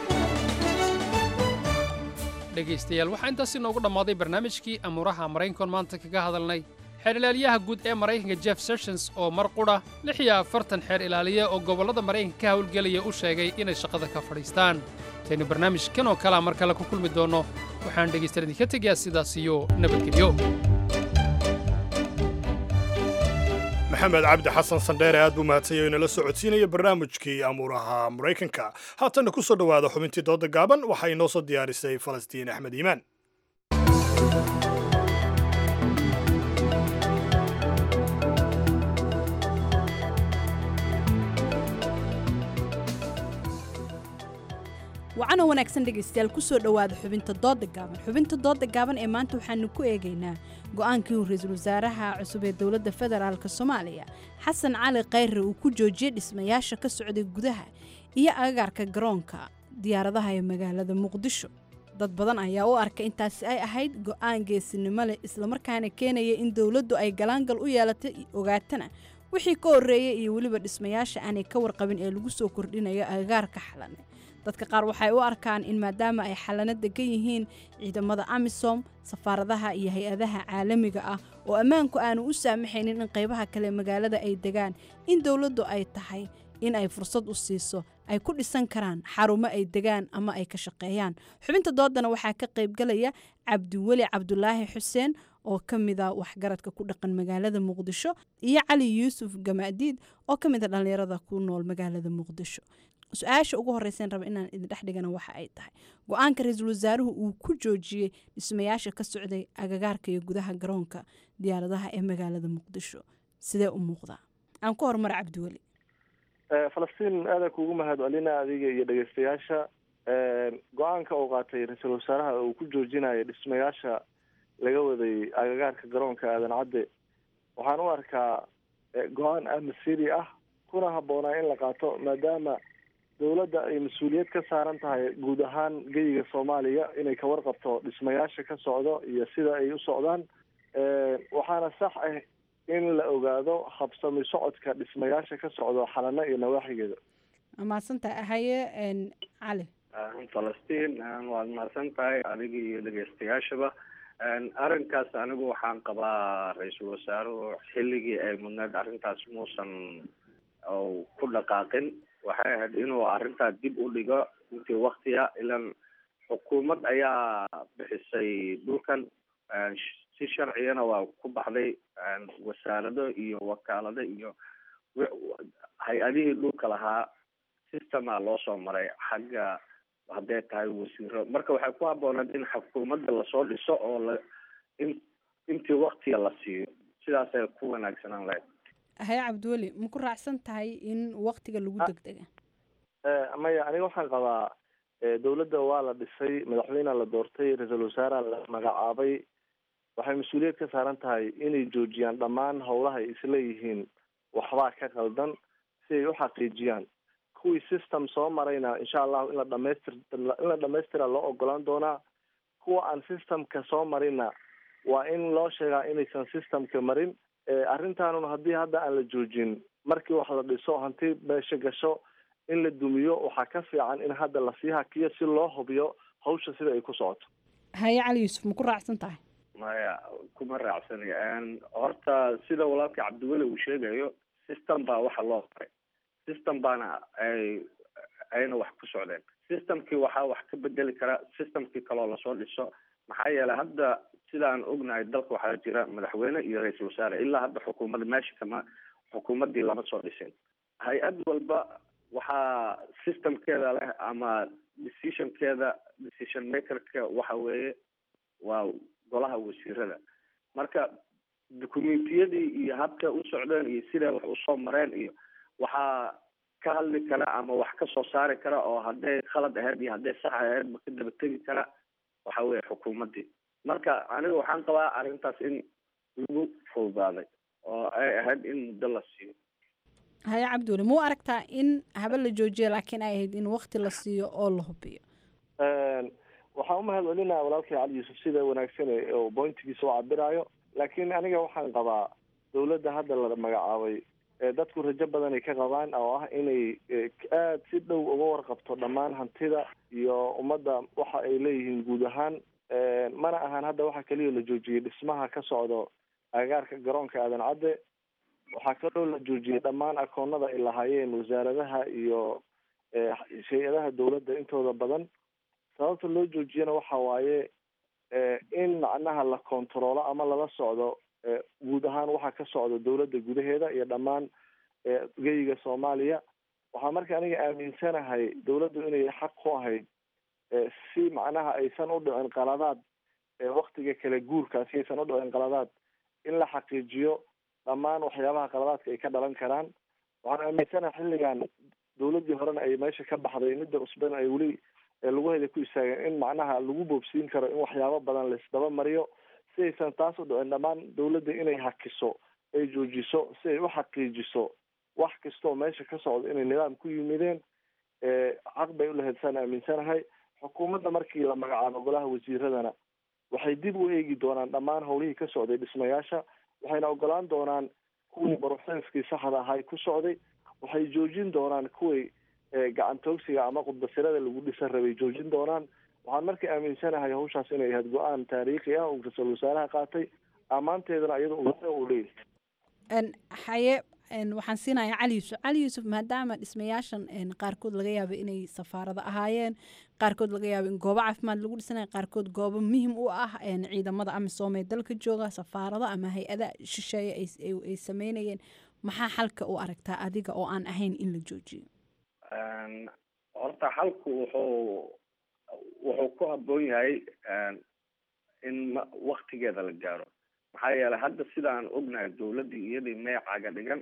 dhegaystayaal waxaa intaas inoogu dhammaaday barnaamijkii amuuraha maraykankoon maanta kaga hadalnay xeer ilaaliyaha guud ee maraykanka jeff sessions oo mar qudha lix iyo afartan xeer ilaaliye oo gobollada maraykanka ka howlgelaya u sheegay inay shaqada ka fadhiistaan intaynu barnaamijkan oo kalea mar kale ku kulmi doonno waxaan dhegaystayaal idinka tegayaa sidaas iyo nabadgelyo maxamed cabdi xasan sandheere aad buu mahadsanya inala soo codsiinaya barnaamijkii amuuraha maraykanka haatanna ku soo dhowaada xubintii dooda gaaban waxaa inoo soo diyaarisay falastiin axmed iimaan wacanoo wanaagsan dhegaystayaal kusoo dhowaada xubinta dooda gaaban xubinta dooda gaaban ee maanta waxaanu ku eegaynaa go-aankii uu ra-iisul wasaaraha cusub ee dowladda federaalk soomaaliya xasan cali khayre uu ku joojiyey dhismayaasha ka socday gudaha iyo agagaarka garoonka diyaaradaha ee magaalada muqdisho dad badan ayaa u arkay intaasi ay ahayd go-aan geesinimo leh islamarkaana keenaya in dowladdu ay galaangal u yeelatay ogaatana wixii ka horreeyay iyo weliba dhismayaasha aanay ka warqabin ee lagu soo kordhinayo agagaarka xalane dadka qaar waxay u arkaan in maadaama ay xalano degan yihiin ciidamada amisom safaaradaha iyo hay-adaha caalamiga ah oo ammaanku aanu u saamaxaynin in qaybaha kale magaalada ay degaan in dowladdu ay tahay in ay fursad u siiso ay ku dhisan karaan xarumo ay degaan ama ay ka shaqeeyaan xubinta doodana waxaa ka qaybgalaya cabdiweli cabdulaahi xuseen oo ka mida waxgaradka ku dhaqan magaalada muqdisho iyo cali yuusuf gamaadiid oo ka mida dhallinyarada ku nool magaalada muqdisho su-aasha ugu horreysan raba inaan idin dhex dhigana waxa ay tahay go-aanka ra-iisul wasaaruhu uu ku joojiyey dhismayaasha ka socday agagaarka iyo gudaha garoonka diyaaradaha ee magaalada muqdisho sidee u muuqdaa aan ku horumar cabdiweli falastiin aadaan kuugu mahad celina adiga iyo dhegeystayaasha go-aanka uu qaatay ra-iisul wasaaraha uu ku joojinayo dhismayaasha laga waday agagaarka garoonka aadan cadde waxaan u arkaa go-aan amasiri ah kuna habboonaa in la qaato maadaama dowladda ay mas-uuliyad ka saaran tahay guud ahaan geyiga soomaaliya inay ka warqabto dhismayaasha ka socdo iyo sida ay u socdaan waxaana sax ah in la ogaado habsami socodka dhismayaasha ka socdo xalano iyo nawaaxigeeda mahadsantahay haye cali falastiin waad mahadsan tahay adiga iyo dhegeystayaashaba arrinkaas anigu waxaan qabaa ra-iisul wasaaruhu xilligii ay mudneed arrintaas muusan ku dhaqaaqin waxay ahayd inuu arrintaa dib u dhigo intii waktiga ilan xukuumad ayaa bixisay dhulkan si sharcigana waa ku baxday wasaarado iyo wakaalado iyo hay-adihii dhulka lahaa systema loo soo maray xagga hadday tahay wasiiro marka waxay ku habbooneed in xukuumadda lasoo dhiso oo la in intii waktiga la siiyo sidaasay ku wanaagsanaan lahayd haye cabdiweli ma ku raacsan tahay in waktiga lagu degdega maya aniga waxaan qabaa dowladda waa la dhisay madaxweynea la doortay ra-iisul wasaarea la magacaabay waxay mas-uuliyad ka saaran tahay inay joojiyaan dhammaan howlaha ay isleeyihiin waxbaa ka qaldan si ay u xaqiijiyaan kuwii system soo marayna insha allahu in la dhamaystir in la dhamaystira loo ogolaan doonaa kuwa aan systemka soo marinna waa in loo sheegaa inaysan systemka marin arrintaanun haddii hadda aan la joojin markii wax la dhiso hanti meesha gasho in la dumiyo waxaa ka fiican in hadda lasii hakiyo si loo hubiyo hawsha sida ay ku socoto haye cali yuusuf ma ku raacsan tahay maya kuma raacsani horta sida walaalka cabdiweli uu sheegayo system baa waxa loo maray system baana ay ayna wax ku socdeen systemkii waxaa wax ka bedeli kara systemkii kaloo lasoo dhiso maxaa yeelay hadda sidaan ognahay dalka waxaa jira madaxweyne iyo ra-iisul wasaare ilaa hadda xukuumadda meesha kama xukuumaddii lama soo dhisin hay-ad walba waxaa systemkeeda leh ama decisionkeeda decision makerka waxa weeye waa golaha wasiirada marka documentiyadii iyo habka u socdeen iyo siday wax usoo mareen iyo waxaa ka hadli kara ama wax ka soo saari kara oo hadday khalad ahayd iyo hadday sax ahayd ma ka daba tegi kara waxa weeye xukuumaddii marka aniga waxaan qabaa arrintaas in lagu fududaaday oo ay ahayd in muddo la siiyo haye cabdiweli ma u aragtaa in haba la joojiyo laakiin ay ahayd in wakti la siiyo oo la hubiyo waxaan umahad celinaya walaalkay cali yuusuf sida wanaagsan ee oo bointigiisa u cabiraayo laakiin aniga waxaan qabaa dowladda hadda la magacaabay ee dadku rajo badan ay ka qabaan oo ah inay aada si dhow uga warqabto dhammaan hantida iyo ummadda waxa ay leeyihiin guud ahaan mana ahan hadda waxa keliya la joojiyey dhismaha ka socdo agagaarka garoonka aadan cadde waxaa kaloo la joojiyey dhammaan akoonada ay lahaayeen wasaaradaha iyo hay-adaha dowladda intooda badan sababta loo joojiyana waxa waaye in macnaha la kontaroolo ama lala socdo guud ahaan waxa ka socda dowladda gudaheeda iyo dhammaan geyiga soomaaliya waxaa marka aniga aaminsanahay dowladdu inay xaq ku ahayd si macnaha aysan u dhicin qaladaad waktiga kale guurkaasi aysan u dhicin qaladaad in la xaqiijiyo dhammaan waxyaabaha qaladaadka ay ka dhalan karaan waxaan aaminsanahay xilligan dowladdii horena ay meesha ka baxday midda cusbana ay weli laguheeda ku istaageen in macnaha lagu boobsiin karo in waxyaabo badan laisdaba mariyo si aysan taas u dhicin dhammaan dowladda inay hakiso ay joojiso si ay u xaqiijiso wax kastoo meesha ka socda inay nidaam ku yimideen xaq bay ulahayd saan aaminsanahay xukuumadda markii la magacaabo golaha wasiiradana waxay dib u eegi doonaan dhammaan howlihii ka socday dhismayaasha waxayna ogolaan doonaan kuwii baruxsanskii saxda ahay ku socday waxay joojin doonaan kuwii gacantoogsiga ama qudbasirada lagu dhisan rabay joojin doonaan waxaan marka aaminsanahay hawshaas inay ahayd go-aan taariikhi ah uu ra-iisul wasaaraha qaatay ammaanteedana iyada uu leeyahay haye waxaan siinayaa cali yuusuf cali yuusuf maadaama dhismayaashan qaarkood laga yaabo inay safaarado ahaayeen qaarkood laga yaabo in goobo caafimaad lagu dhisanaya qaarkood goobo muhim u ah ciidamada amisom ee dalka jooga safaarado ama hay-ada shisheeye ay sameynayeen maxaa xalka u aragtaa adiga oo aan ahayn in la joojiyo horta xalku wuxuu wuxuu ku habboon yahay in ma waktigeeda la gaaro maxaa yeelay hadda sidaan ognahay dowladdii iyadii meecaga dhigan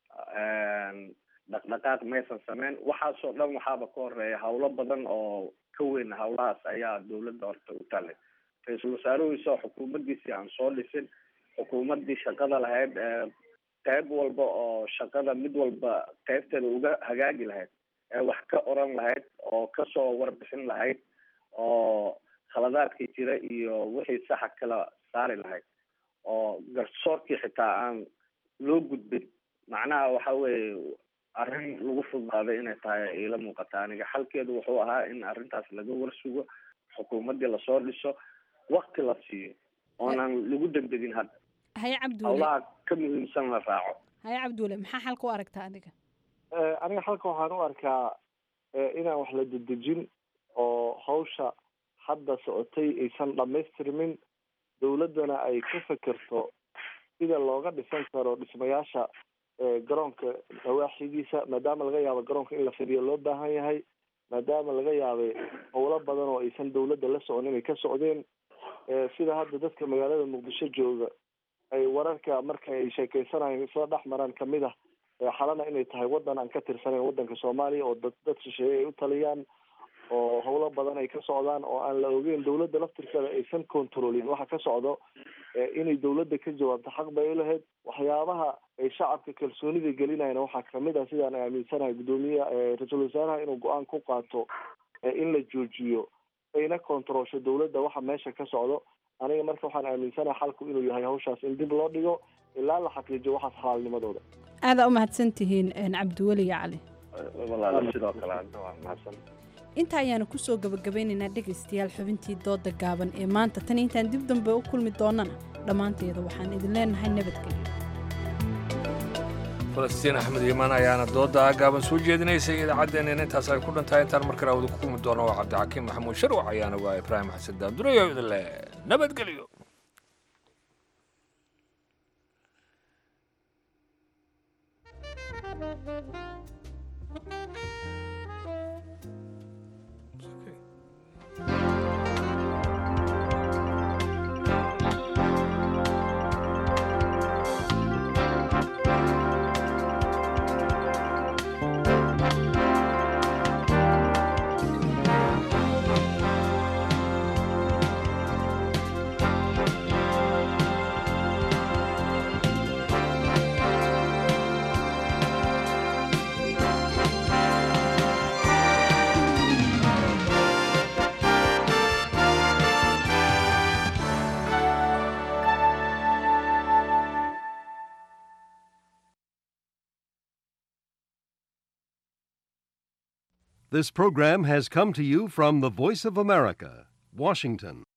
dhaqdhaqaaq maysan sameyn waxaasoo dhan waxaaba ka horeeya hawlo badan oo ka weyn hawlahaas ayaa dowladda horta u tallay ra-iisul wasaaruhiisa oo xukuumaddiisii aan soo dhisin xukuumaddii shaqada lahayd qeyb walba oo shaqada mid walba qeybteeda uga hagaagi lahayd ee wax ka oran lahayd oo kasoo warbixin lahayd oo khaladaadkii jira iyo wixii saxa kala saari lahayd oo garsoorkii xitaa aan loo gudbin macnaha waxa weeye arrin lagu fudbaaday inay tahay iila muuqata aniga xalkeedu wuxuu ahaa in arrintaas laga warsugo xukuumaddii lasoo dhiso wakti la siiyo oonan lagu degdegin hadda haye cabdiweli howlaha ka muhiimsan la raaco haye cabdiweli maxaa xalka u aragtaa adiga aniga xalka waxaan u arkaa inaan wax la dedejin oo hawsha hadda socotay aysan dhamaystirmin dowladdana ay ka fekerto sida looga dhisan karo dhismayaasha garoonka nawaaxigiisa maadaama laga yaabo garoonka in la fidiyo loo baahan yahay maadaama laga yaabay howlo badan oo aysan dowladda la socon inay ka socdeen sida hadda dadka magaalada muqdisho jooga ay wararka marka ay sheekeysanayeen isla dhex maraan kamid ah xalana inay tahay wadan aan ka tirsanayn wadanka soomaaliya oo dad dad shisheeye ay u taliyaan oo howlo badan ay ka socdaan oo aan la ogeyn dowladda laftirkeeda aysan controlin waxa ka socdo inay dowladda ka jawaabto xaq bay ulahayd waxyaabaha ay shacabka kalsoonida gelinayna waxaa kamid ah sidaan aaminsanahay guddoomiye ra-iisul wasaaraha inuu go-aan ku qaato in la joojiyo ayna controlsho dowladda waxa meesha ka socdo aniga marka waxaan aaminsanahay xalku inuu yahay hawshaas in dib loo dhigo ilaa la xaqiijiyo waxaas xalaalnimadooda aadaa u mahadsan tihiin cabdiweli iyo cali walaal sidoo kale hadda waa mahadsan inta ayaanu kusoo gabagabeynaynaa dhegaystayaal xubintii dooda gaaban ee maanta tan intaan dib dambe u kulmi doonana dhammaanteeda waxaan idin leenahay nabadgelyo falastiin axmed iimaan ayaana dooda gaaban soo jeedinaysay idaacaddeeneen intaas ay ku dhantahay intaan mar kale awada ku kulmi doono waa cabdixakiim maxamuud sharwac ayaana waa ibraahim xasan daandurayo idin leh nabadgelyo This program has come to you from the Voice of America, Washington.